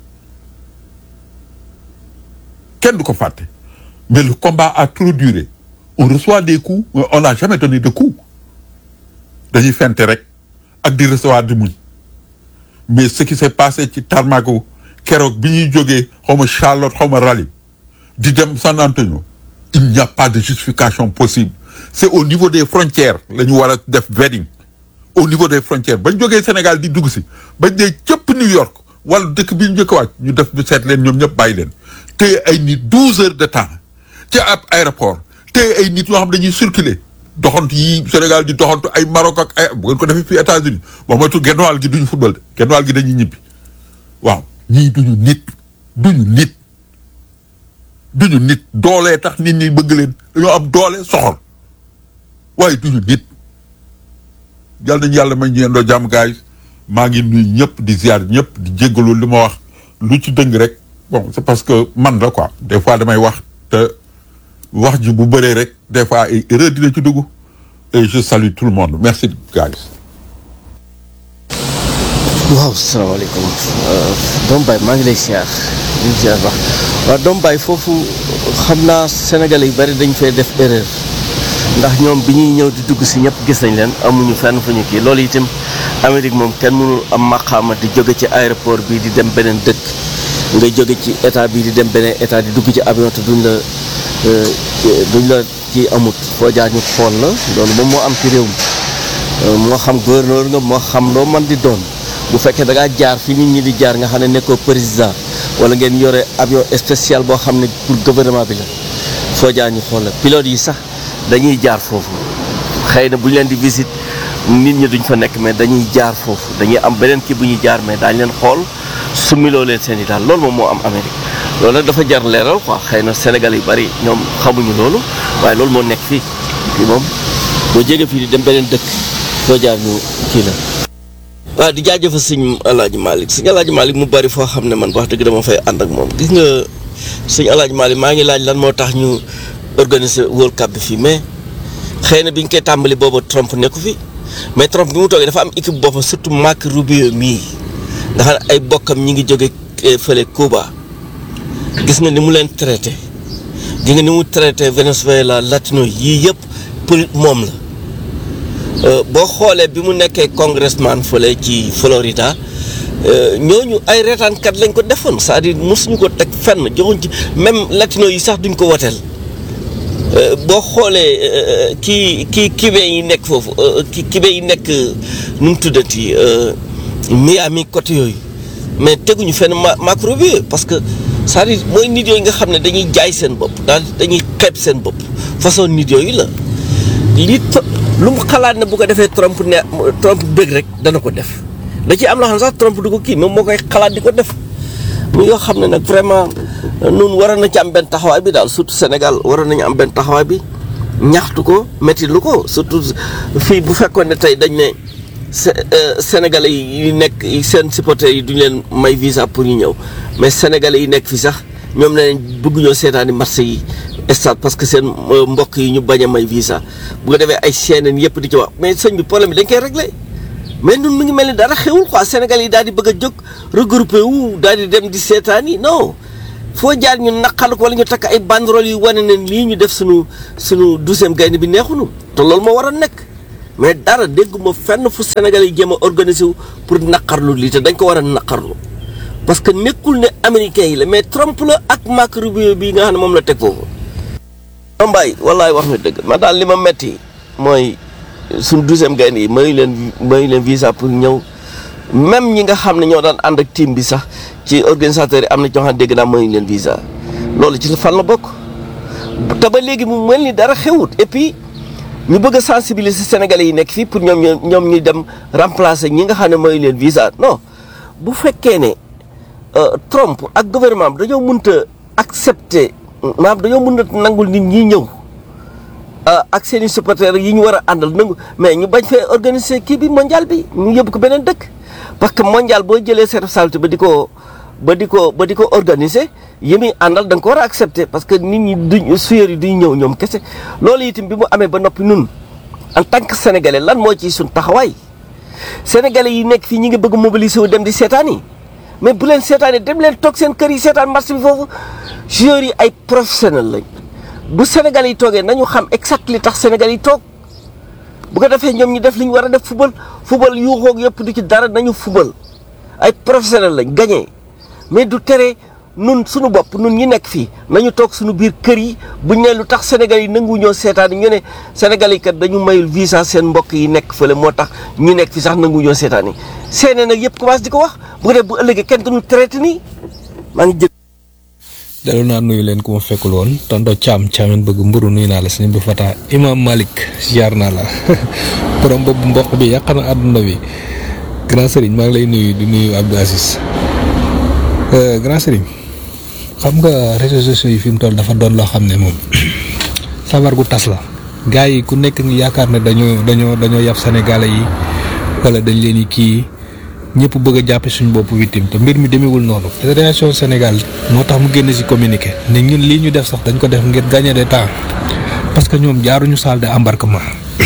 kenn du ko fàtte mais le combat a trop duré on reçoit des coups mais on n'a jamais donné de coups dañuy fente rek ak di recevoir di muñ mais ce qui s'est passé ci Tarmago keroog bi ñuy jógee xaw ma Charlotte xaw ma Raleigh di dem San Antonio il n'y a pas de justification possible c'est au niveau des frontières la ñu war a def vetting au niveau des frontières bañ jógee Sénégal di dugg si bañ dee cëpp New York wala dëkk bi ñu njëkk a wàcc ñu def bi seet leen ñoom ñëpp bàyyi leen téye ay nit douze heures de temps ci ab aéroport téye ay nit yoo xam dañuy circuler doxantu yi Sénégal di doxantu ay Maroc ak ay bu ngeen ko defee fii États-Unis boo moytu genn wàll gi duñu football de genn wàll gi dañuy ñibbi waaw ñii duñu nit duñu nit duñu nit doolee tax nit ñi bëgg leen dañoo am doole soxor waaye duñu nit yal nañu yàlla may ñu yendoo jàmm gaay maa ngi nuyu ñëpp di ziar ñëpp di jéggalu li ma wax lu ci dëng rek bon c'est parce que man la quoi des fois damay wax te wax ji bu bëree rek des fois ay erreur dina ci dugg et je salue tout le monde merci guys waaw salaamaaleykum Doomu Baye maa ngi lay siyaar di siyaar baax waaw Doomu Baye foofu xam naa sénégalais yu bari dañ fay def erreur ndax ñoom bi ñuy ñëw di dugg si ñëpp gis nañ leen amuñu fenn fu ñu kii loolu itam Amérique moom kenn mënul am maqaama di jóge ci aéroport bi di dem beneen dëkk nga jóge ci état bi di dem beneen état di dugg ci avion te duñ la duñ la ci amut foo jaar ñu xool la loolu moom moo am ci réew mi moo xam gouverneur nga moo xam loo man di doon bu fekkee da ngaa jaar fi nit ñi di jaar nga xam ne nekkoo président wala ngeen yore avion spécial boo xam ne pour gouvernement bi la foo jaar ñu xool la pilote yi sax dañuy jaar foofu xëy na bu ñu leen di visite nit ñi duñ fa nekk mais dañuy jaar foofu dañuy am beneen kii bu ñuy jaar mais daañu leen xool sumiloo leen seen i daal loolu moom moo am Amérique loolu nag dafa jar leeral quoi xëy na Sénégal yu bari ñoom xamuñu loolu waaye loolu moo nekk fii fii moom boo jege fii di dem beneen dëkk foo jaar ñu kii la. waaw di jaajëfal sëñ Alaaji Malick sëñ Alaaji Malick mu bari foo xam ne man wax dëgg dama fay ànd ak moom gis nga sëñ Alaaji Malick maa ngi laaj lan moo tax ñu organiser World Cup bi fii mais xëy na bi ñu koy tàmbali booba Trump nekku fi mais Trump bi mu toogee dafa am équipe boppam surtout Marco Rubio mii nga xam ne ay bokkam ñi ngi jóge fële Cuba gis nga ni mu leen traité gis nga ni mu traité Venezuela latino yii yëpp pour moom la boo xoolee bi mu nekkee congressman fële ci Florida ñooñu ay reetaankat lañ ko defoon c'est-à-dire mosuñu ko teg fenn joxuñ ci même latino yi sax duñ ko woteel boo xoolee kii kii kibe yi nekk foofu ki kibe yi nekk nu mu tuddati Miami côté yooyu mais teguñu fenn ma macro bi parce que c'est-à-dire mooy nit yooyu nga xam ne dañuy jaay seen bopp daal dañuy xeeb seen bopp façon nit yooyu la li lu mu xalaat ne bu ko defee Trump ne Trump bëgg rek dana ko def da ci am loo xam ne sax Trump du ko kii moom moo koy xalaat di ko def mu yoo xam ne nag vraiment nun waroon na ci am benn taxawaay bi daal surtout Sénégal waroon nañu am benn taxawaay bi ñaxtu ko métti lu ko surtout fii bu fekkoon ne tey dañ ne Sénégalais yi nekk seen supporters yi duñu leen may visa pour ñu ñëw mais Sénégalais yi nekk fi sax ñoom ne bëgguñoo seetaani marché yi stade parce que seen mbokk yi ñu bañ a may visa bu ko defee ay chaînes yëpp di ci wax mais sëñ bi problème bi dañ koy réglé mais nun mu ngi mel ni dara xewul quoi Sénégal yi daal di bëgg a jóg regroupé wu daal di dem di seetaan yi non foo jaar ñu naqal ko wala ñu takk ay banderole yu wane ne lii ñu def sunu sunu douzième gaynde bi neexunu te loolu moo war a nekk mais dara dégguma fenn fu Sénégal yi jéem a organiser wu pour naqarlu lii te dañ ko war a naqarlu parce que nekkul ne américains yi la mais Trump la ak Marco Rubio bii nga xam ne moom la teg foofu. Mbaye wallaay wax nga dëgg man daal li ma metti mooy suñ douzième gaynde yi mayu leen mayu leen visa pour ñëw même ñi nga xam ne ñoo daan ànd ak team bi sax ci organisateurs yi am na ñoo xam ne dégg naa mayu leen visa loolu ci fan la bokk te ba léegi mu mel ni dara xewut et puis ñu bëgg a sensibiliser sénégalais yi nekk fii pour ñoom ñu ñoom ñu dem remplacer ñi nga xam ne mayu leen visa non bu fekkee ne Trump ak gouvernement bi dañoo mënta accepter maanaam dañoo mën a nangul nit ñi ñëw ak seen i supporters yi ñu war a àndal nangu mais ñu bañ fee organiser kii bi mondial bi ñu yóbbu ko beneen dëkk parce que mondial boo jëlee sa responsabilité ba di ko ba di ko ba di ko organiser yi muy àndal da nga ko war a accepter parce que nit ñi duñ suyeur yi duñ ñëw ñoom kese loolu itam bi mu amee ba noppi nun en tant que sénégalais lan moo ciy suñ taxawaay sénégalais yi nekk fii ñi ngi bëgg mobiliser wu dem di seetaan yi mais bu leen seetaanee dem leen toog seen kër yi seetaan match bi foofu joueurs yi ay professionnel lañ bu Sénégal yi toogee nañu xam exact li tax Sénégal yi toog bu ko defee ñoom ñu def li ñu war a def football football yu xoog yëpp du ci dara nañu football ay professionnel lañ gagné mais du tere nun suñu bopp nun ñi nekk fii nañu toog suñu biir kër yi buñ ne lu tax Sénégal yi nangu ñoo seetaan yi ñu ne Sénégal yi kat dañu mayul visa seen mbokk yi nekk fële moo tax ñu nekk fi sax nangu ñoo seetaan yi seene nag yëpp commencé di ko wax bu ko def bu ëllëgee kenn duñu traité nii maa ngi jël dalu naa nuyu leen ku ma fekkul woon tonto caam caamen bëgg mburu nuyu naa la sëñ bi fata imam malik ziar naa la borom boobu mboq bi yàq na àdduna bi grand sëriñ maa ngi lay nuyu di nuyu Abdou Aziz grand sëriñ xam nga réseaux sociaux yi fi mu toll dafa doon loo xam ne moom sabar gu tas la gars yi ku nekk ngi yaakaar ne dañoo dañoo dañoo yab sénégalais yi wala dañ leen di kii ñëpp bëgg a jàppe suñu bopp victime te mbir mi demewul noonu fédération Sénégal moo tax mu génn ci communiqué ne ñun lii ñu def sax dañ ko def ngir gagner de temps parce que ñoom jaaruñu salle de embarquement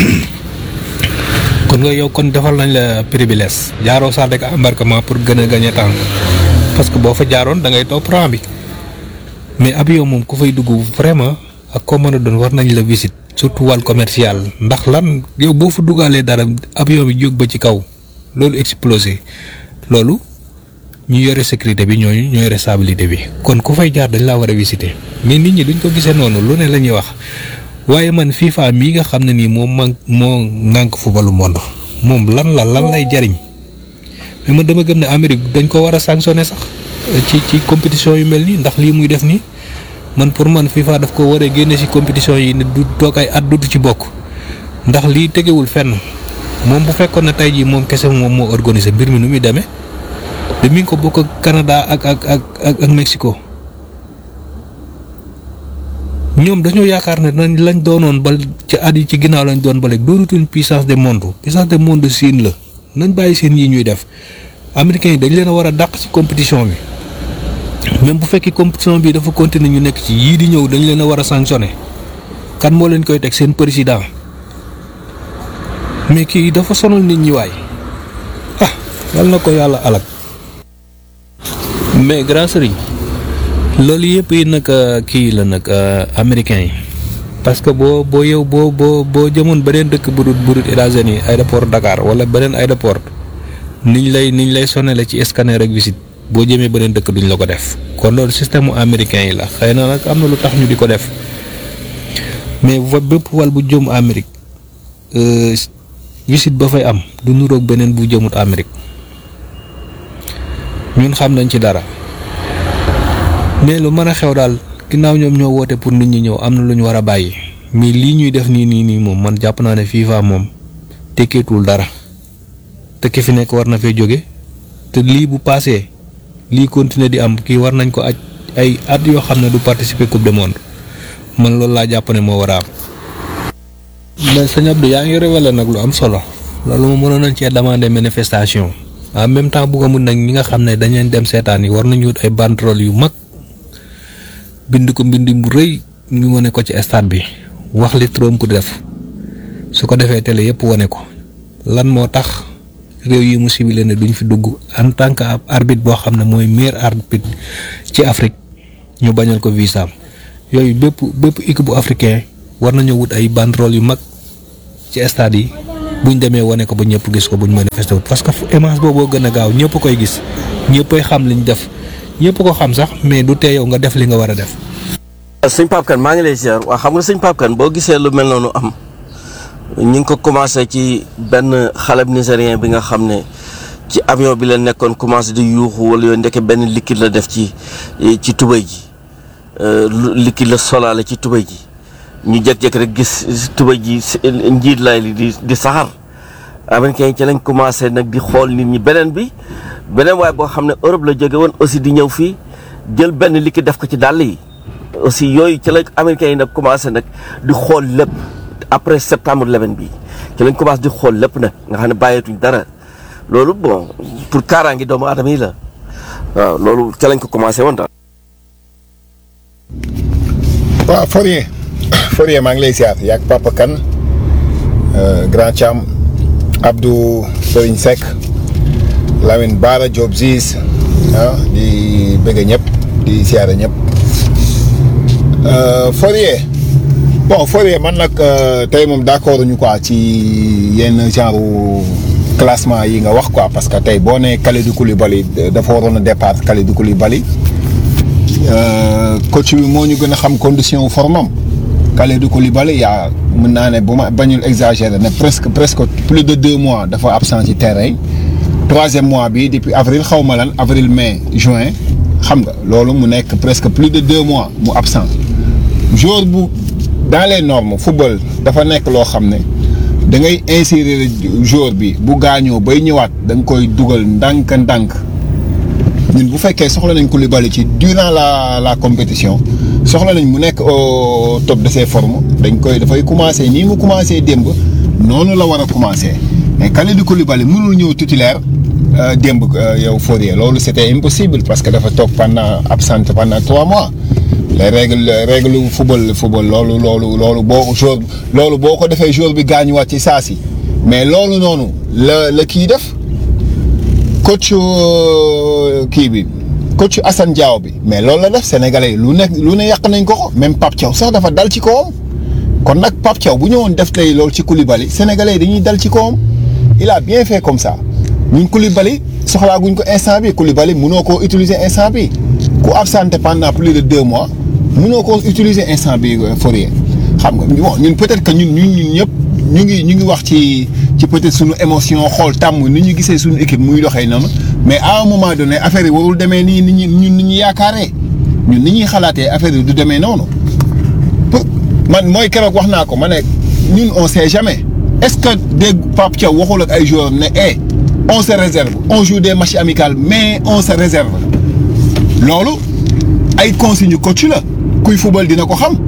kon nga yow kon defal nañ la privilège jaaroo salle de embarquement pour gën a gagner temps parce que boo fa jaaroon da ngay topp rang bi mais avion moom ku fay dugg vraiment ak koo mën a doon war nañ la visite surtout wàll commercial ndax lan yow boo fa dugaalee dara avion bi jóg ba ci kaw loolu explosé loolu ñu yore sécurité bi ñooñu ñoo yore stabilité bi kon ku fay jaar dañ laa war a visiter mais nit ñi duñ ko gisee noonu lu ne la ñuy wax waaye man FIFA mii nga xam ne nii moom man moo ŋànk footballu monde moom lan la lan lay jariñ mais man dama gëm ne Amérique dañ ko war a sanctionner sax ci ci compétition yu mel nii ndax lii muy def nii man pour man FIFA daf ko war a génne ci compétition yi ne du toog ay at dutu ci bokk ndax lii tegewul fenn. moom bu fekkoon ne tey jii moom kese moom moo organisé mbir mi nu muy demee te mi ngi ko bokk ak Canada ak ak ak ak ak Mexico ñoom dañoo yaakaar ne nañ lañ doonoon ba ci at yi ci ginnaaw lañ doon ba léegi doonutuñ puissance de monde puissance de monde siin la nañ bàyyi seen yi ñuy def américains yi dañ leen a war a dàq ci compétition bi même bu fekkee compétition bi dafa continuer ñu nekk ci yii di ñëw dañ leen a war a sanctionné kan moo leen koy teg seen président. mais kii dafa sonal nit ñi waay ah yal na ko yàlla alak mais grand sëriñ loolu yëpp yi nag kii la nag américain yi parce que boo boo yow boo boo boo jëmoon beneen dëkk bu dul bu dul États-Unis aéroport Dakar wala beneen aéroport niñ lay niñ lay sonale ci scanner ak visite boo jëmee beneen dëkk duñ la ko def kon loolu système mu américain yi la xëy na nag am na lu tax ñu di ko def mais va bépp wal bu jëm Amérique visite ba fay am du nuroog beneen bu jëmut Amérique ñun xam nañ ci dara mais lu mën a xew daal ginnaaw ñoom ñoo woote pour nit ñi ñëw am na lu ñu war a bàyyi mais lii ñuy def nii nii nii moom man jàpp naa ne FIFA moom tekkeetul dara te ki fi nekk war na fee jóge te lii bu paasee lii continuer di am kii war nañ ko aj ay at yoo xam ne du participer coupe du monde man loolu laa jàpp ne moo war a am. mais sëñ Abdou yaa ngi révélé nag lu am solo loolu moom mënoon nañ cee demander manifestation en même temps bu ko mun nag ñi nga xam ne dañ leen dem seetaan yi war nañu wut ay banderole yu mag bind ko mbind bu rëy ñu wane ko ci stade bi wax li Trump def su ko defee télé yëpp wane ko lan moo tax réew yi mu ciblé ne duñ fi dugg en tant que ab arbitre boo xam ne mooy meilleur arbitre ci Afrique ñu bañal ko visa yooyu bépp bépp équipe bu africain war nañoo wut ay banderole yu mag ci stade yi buñ demee wane ko ba ñëpp gis ko buñ manifesté wut parce que image boobu gën a gaaw ñëpp koy gis ñëppay xam liñ def ñëpp ko xam sax mais du tee yow nga def li nga war a def. sëñ Pape Kane maa ngi lay ziar waa xam nga sëñ Pape Kane boo gisee lu mel noonu am ñu ngi ko commencé ci benn xaleb nigérien bi nga xam ne ci avion bi la nekkoon commencé di yuuxu wala yooyu ndeke benn liquide la def ci ci tubéy ji liquide la solaale ci tubéy ji ñu jékki-jékki rek gis tubéy ji njiit laay li di di saxar américain yi ci lañ commencé nag di xool nit ñi beneen bi beneen waaye boo xam ne Europe la jóge woon aussi di ñëw fii jël benn liquide def ko ci dàll yi aussi yooyu ci la américains yi nag commencé nag di xool lépp après septembre 11 bi ci lañ commencé di xool lépp nag nga xam ne bàyyeetuñ dara loolu bon pour kaaraangi doomu aadama yi la waaw loolu ci lañ ko commencé woon daal. waaw Fourier Fourier maa ngi lay siyaar yaag Papa Kane Grand Thiam Abdou Serigne Seck Lamine Bara Diop Ziz ah di bëgg ñëpp di siyaare ñëpp Fourier bon Fourier man nag tey moom d'accord ñu quoi ci yenn genre classement yi nga wax quoi parce que tey boo nee Kalidou Koulibaly dafa waroon a départ Kalidou Koulibaly coach bi moo ñu gën a xam condition formam Kalidou Koulibaly yaa mën naa ne bu ma bañul exagérer ne presque presque plus de deux mois dafa absent ci terrain troisième mois bi depuis avril xaw ma lan avril mai juin xam nga loolu mu nekk presque plus de deux mois mu absent jour bu dans les normes football dafa nekk loo xam ne da ngay insérer jour bi bu gaañoo bay ñëwaat da nga koy dugal ndànk-ndànk ñun bu fekkee soxla nañ Koulibaly ci durant la la compétition soxla nañ mu nekk au top de ses formes dañ koy dafay commencer nii mu commencer démb noonu la war a commencer mais Kalidou Koulibaly mënul ñëw titulaire démb yow Fourier loolu c'était impossible parce que dafa toog pendant absent pendant trois mois les règles règles football football loolu loolu loolu boo jour loolu boo ko defee jour bi gaañuwaat ci saa si mais loolu noonu la la kii def coach kii bi coach Assane Diao bi mais loolu la def sénégalais yi lu nekk lu ne yàq nañ ko ko même Pape Thiaw sax dafa dal ci kawam kon nag Pape Thiaw bu ñëwoon def tey loolu ci Koulibaly sénégalais yi dañuy dal ci kawam il a bien fait comme ça ñun Koulibaly soxlaaguñ ko instant bi Koulibaly mënoo koo utiliser instant bi ku absenté pendant plus de deux mois mënoo koo utiliser instant bi Fourier xam nga bon ñun peut-être que ñun ñun ñun ñëpp ñu ngi ñu ngi wax ci ci peut-être suñu émotion xool tàmm ni ñu gisee suñu équipe muy doxee noonu mais à un moment donné affaire yi warul demee nii ni ñu ñun ni ñu yaakaaree ñun ni ñuy xalaatee affaire yi du demee noonu pour man mooy keroog wax naa ko ma ne ñun on sait jamais est-ce que dégg Pape Thiaw waxul ak ay joueurs ne eh on se réserve on joue des matchs amicaux mais on se réserve loolu ay consigne coach la kuy football dina ko xam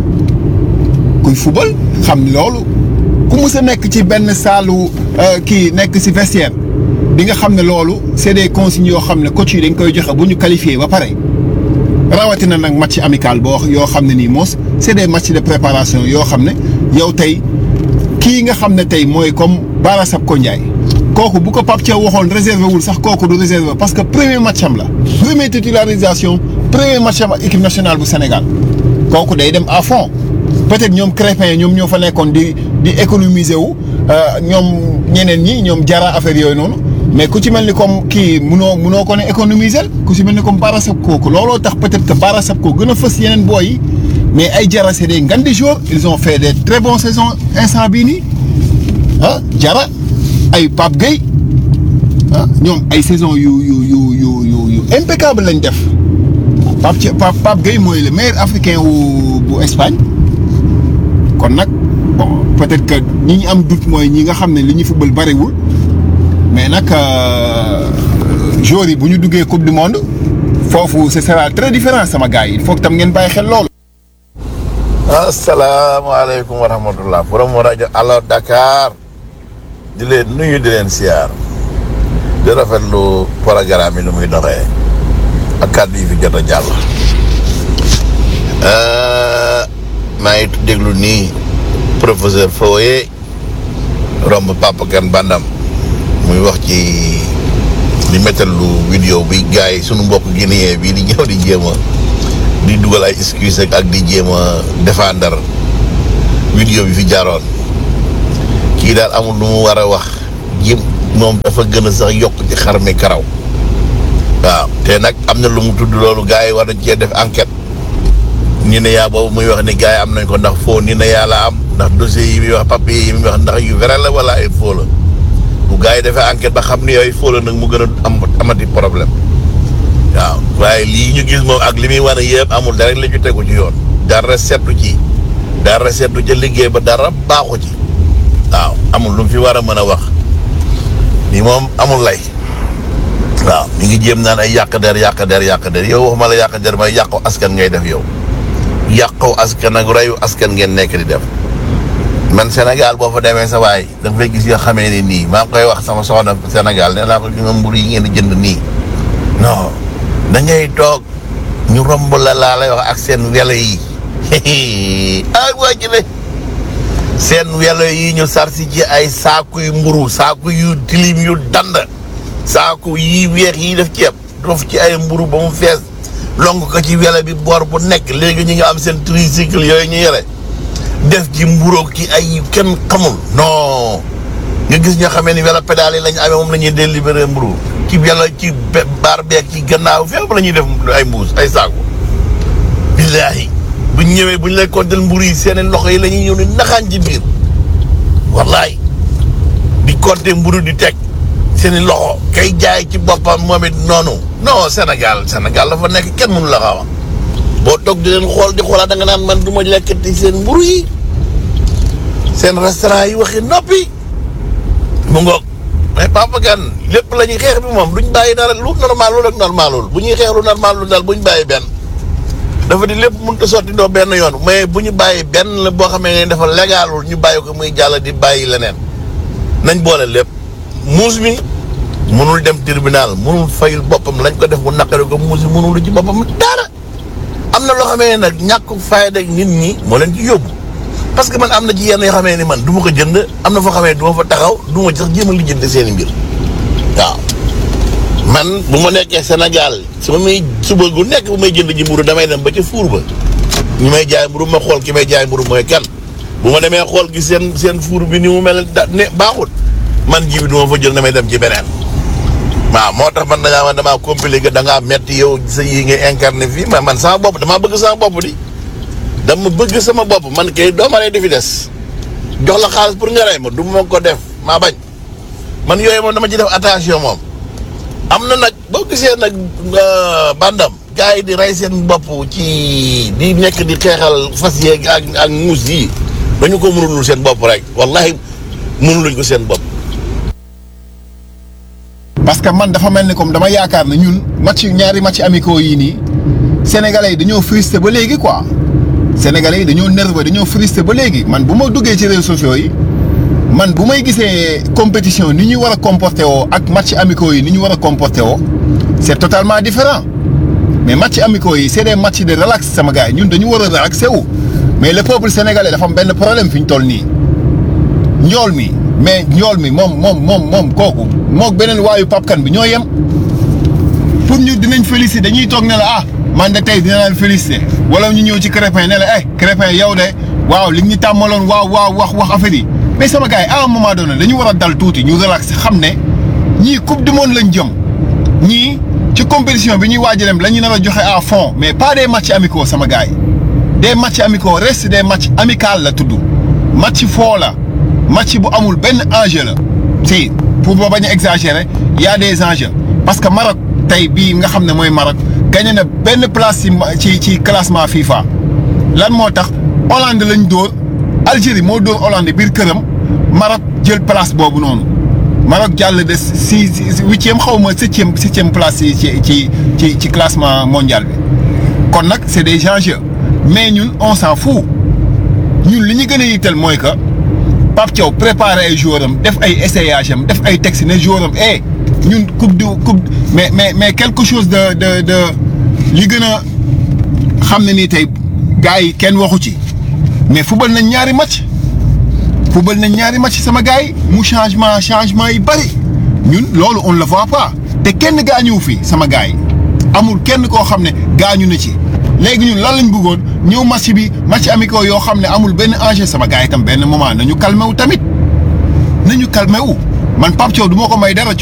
kuy football xam ni loolu ku mus a nekk ci benn saalu kii nekk ci vestiaire di nga xam ne loolu c'est des consignes yoo xam ne coach yi dañ koy joxe bu ñu qualifié ba pare rawatina nag match amical boo yoo xam ne nii moos c'est des matchs de préparation yoo xam ne yow tey kii nga xam ne tey mooy comme Bara Sapko Ndiaye kooku bu ko Pape Thiaw waxoon réservé wul sax kooku du réservé parce que premier match am la première titularisation premier match am ak équipe nationale bu Sénégal kooku day dem à fond peut-être ñoom Crépin ñoom ñoo fa nekkoon di di économiser wu ñoom ñeneen ñi ñoom jara affaire yooyu noonu mais ku ci mel ni comme kii munoo munoo ko ne économiser ku ci mel ni comme Bara Sapko kooku looloo tax peut-être que Bara Sapko gën a fës yeneen booy yi mais ay jara c'est des ngandi joueurs ils ont fait des très bonnes saisons instant bii nii ah jara ay Pape Gueye ah ñoom ay saison yu yu yu yu yu yu impeccable lañ def Pape Thia Pape Pape Gueye mooy le meilleur africain wu bu Espagne kon nag bon peut-être que ñi ñu am doute mooy ñi nga xam ne li ñu football bariwul mais nag joueurs yi bu ñu duggee coupe du monde foofu ce sera très différent sama gars yi il faut que tam ngeen bàyyi xel loolu. asalaamaaleykum wa rahmatullah borom rajo Allo Dakar di leen nuyu di leen siyaar di rafetlu programme yi nu muy doxee ak kàddu yi fi jot a jàll. maa ngi déglu nii professeur Foye romb Papa Kane Bandam muy wax ci li méttal lu vidéo bi gars yi sunu mbokk guinéen bii di ñëw di jéem a di dugal ay excuse ak ak di jéem a défendre vidéo bi fi jaaroon kii daal amul lu mu war a wax jéem moom dafa gën a sax yokk ci xar mi karaw waaw te nag am na lu mu tudd loolu gars yi war nañ cee def enquête ni na yaa boobu muy wax ni gars yi am nañ ko ndax foo ni na yaa la am ndax dossier yi muy wax papier yi muy wax ndax yu vrai la wala ay faux la bu gars yi defee enquête ba xam ni yooyu faux la nag mu gën a am amati problème waaw waaye lii ñu gis moom ak li muy wane yëpp amul dara la ñu tegu ci yoon dara seetu ci dara seetu ca liggéey ba dara baaxu ci waaw amul lu mu fi war a mën a wax ni moom amul lay waaw mi ngi jéem naan ay yàq der yàq der yàq der yow waxuma la yàq der may yàqu askan ngay def yow yàqu askan ak reyu askan ngeen nekk di def man Sénégal boo fa demee sa waay da nga fay gis yoo xamee ni nii maa ngi koy wax sama soxna Sénégal nee naa ko ñu nga mburu yi ngeen di jënd nii non da ngay toog ñu romb la laa lay wax ak seen welo yi ay waa ji ne seen welo yi ñu sarsi ci ay saaku yu mburu saaku yu tilim yu dand saaku yi weex yi def ceeb dof ci ay mburu ba mu fees lonk ko ci welo bi boor bu nekk léegi ñu ngi am seen tricycle yooyu ñu yore def ci mburoog ci ay kenn xamul non nga gis ñoo xamee ni welo pédale yi lañu amee moom la ñuy délibéré mburu ci welo ci be- baar beeg ci gannaaw fépp la ñuy def ay mbuus ay saaku billaahi buñ ñëwee buñ lay kontel mburu yi seen loxo yi la ñuy ñëw ni naxaan ci biir wallaay di compter mburu di teg seen i loxo kay jaay ci boppam moom it noonu non Sénégal Sénégal la fa nekk kenn mënu la xaw a boo toog di leen xool di xoolaat da nga naan man du ma lekkati seen mburu yi seen restaurant yi waxi noppi mu ngoog mais Papa Kane lépp la ñuy xeex bi moom duñ bàyyi dara lu normal lu rek normalul bu ñuy xeex lu normal lu daal bu ñu bàyyi benn dafa di lépp mënut a sotti doo benn yoon mais bu ñu bàyyi benn la boo xamee ne dafa légalul ñu bàyyi ko muy jàll di bàyyi leneen nañ boole lépp muus mi mënul dem tribunal mënul fayul boppam lañ ko def mu naqari ko muus mi mënul ci boppam dara am na loo xamee ne nag ñàkk fayda ak nit ñi moo leen ci yóbbu parce que man am na ci yenn yoo xamee ni man du ma ko jënd am na foo xamee du ma fa taxaw du ma sax jéem a lijjanti seen i mbir waaw man bu ma nekkee Sénégal su ma may suba gu nekk bu may jënd ji mburu damay dem ba ca fuur ba ñu may jaay mburu ma xool ki may jaay mburu mooy kan bu ma demee xool gi seen seen fuur bi ni mu mel da ne baaxut man ji bi du ma fa jël damay dem ci beneen waaw moo tax man dangaa man damaa compliqué da ngaa metti yow sa yi ngay incarné fii mais man sama bopp damaa bëgg sama bopp di dama bëgg sama bopp man kay doo ma rey di fi des jox la xaalis pour nga rey ma du ma ko def maa bañ man yooyu moom dama ci def attention moom am na nag boo gisee nag bandam gars yi di rey seen bopp ci di nekk di xeexal fas yeeg ak ak muus yi dañu ko mënulul seen bopp rek wallahi mënuluñ ko seen bopp parce que man dafa mel ni comme dama yaakaar ne ñun match ñaari match amicaux yii nii sénégalais yi dañoo frustré ba léegi quoi sénégalais yi dañoo nerveux dañoo frustré ba léegi man bu ma duggee ci réseaux sociaux yi man bu may gisee compétition ni ñu war a comporté woo ak match amicaux yi ni ñu war a comporté woo c'est totalement différent mais match amicaux yi c'est des matchs de relax sama gars yi ñun dañu war a relaxé wu mais le peuple sénégalais dafa am benn problème fi ñu toll nii njool mi mais njool mi moom moom moom moom kooku mook beneen waayu papkan bi ñoo yem pour ñu dinañ féliciter dañuy toog ne la ah man de tey dina laan féliciter wala ñu ñëw ci Crépin ne la eh Crépin yow de waaw li ñu tàmmaloon waaw waaw wax wax affaire yi mais sama gars yi à un moment donné dañu war a dal tuuti ñu relax xam ne ñii coupe du monde lañ jëm ñii ci compétition bi ñuy waaj a dem la ñu nar a joxe à fond mais pas des matchs amicaux sama gars yi des matchs amicaux reste des matchs amicaux la tudd match foo la match bu amul benn enjeu la si pour ba bañ a exagérer y a des enjeux parce que Maroc tey bii nga xam ne mooy Maroc gagné na benn place ci ci ci classement FIFA lan moo tax Hollande lañ dóor Algérie moo dóor Hollande biir këram Maroc jël place boobu noonu Maroc jàll de si huitième xaw ma septième septième place ci ci ci ci classement mondial bi kon nag c'est des enjeux mais ñun on s'en fout ñun li ñu gën a yitteel mooy que Pape Thiaw préparé ay joueurs am def ay essayage am def ay textes ne joueurs am eh ñun coupe du coupe mais mais mais quelque chose de de de li gën a xam ne nii tey gars yi kenn waxu ci mais football nañ ñaari match football nañ ñaari match sama gars yi mu changement changement yi bari ñun loolu on le voit pas te kenn gaañuwu fi sama gars yi amul kenn koo xam ne gaañu na ci léegi ñun lan lañ bëggoon ñëw match bi match amicaux yoo xam ne amul benn enjeu sama gars yi tam benn moment nañu calmé wu tamit nañu calmé wu man Pape Thiaw du ma ko may dara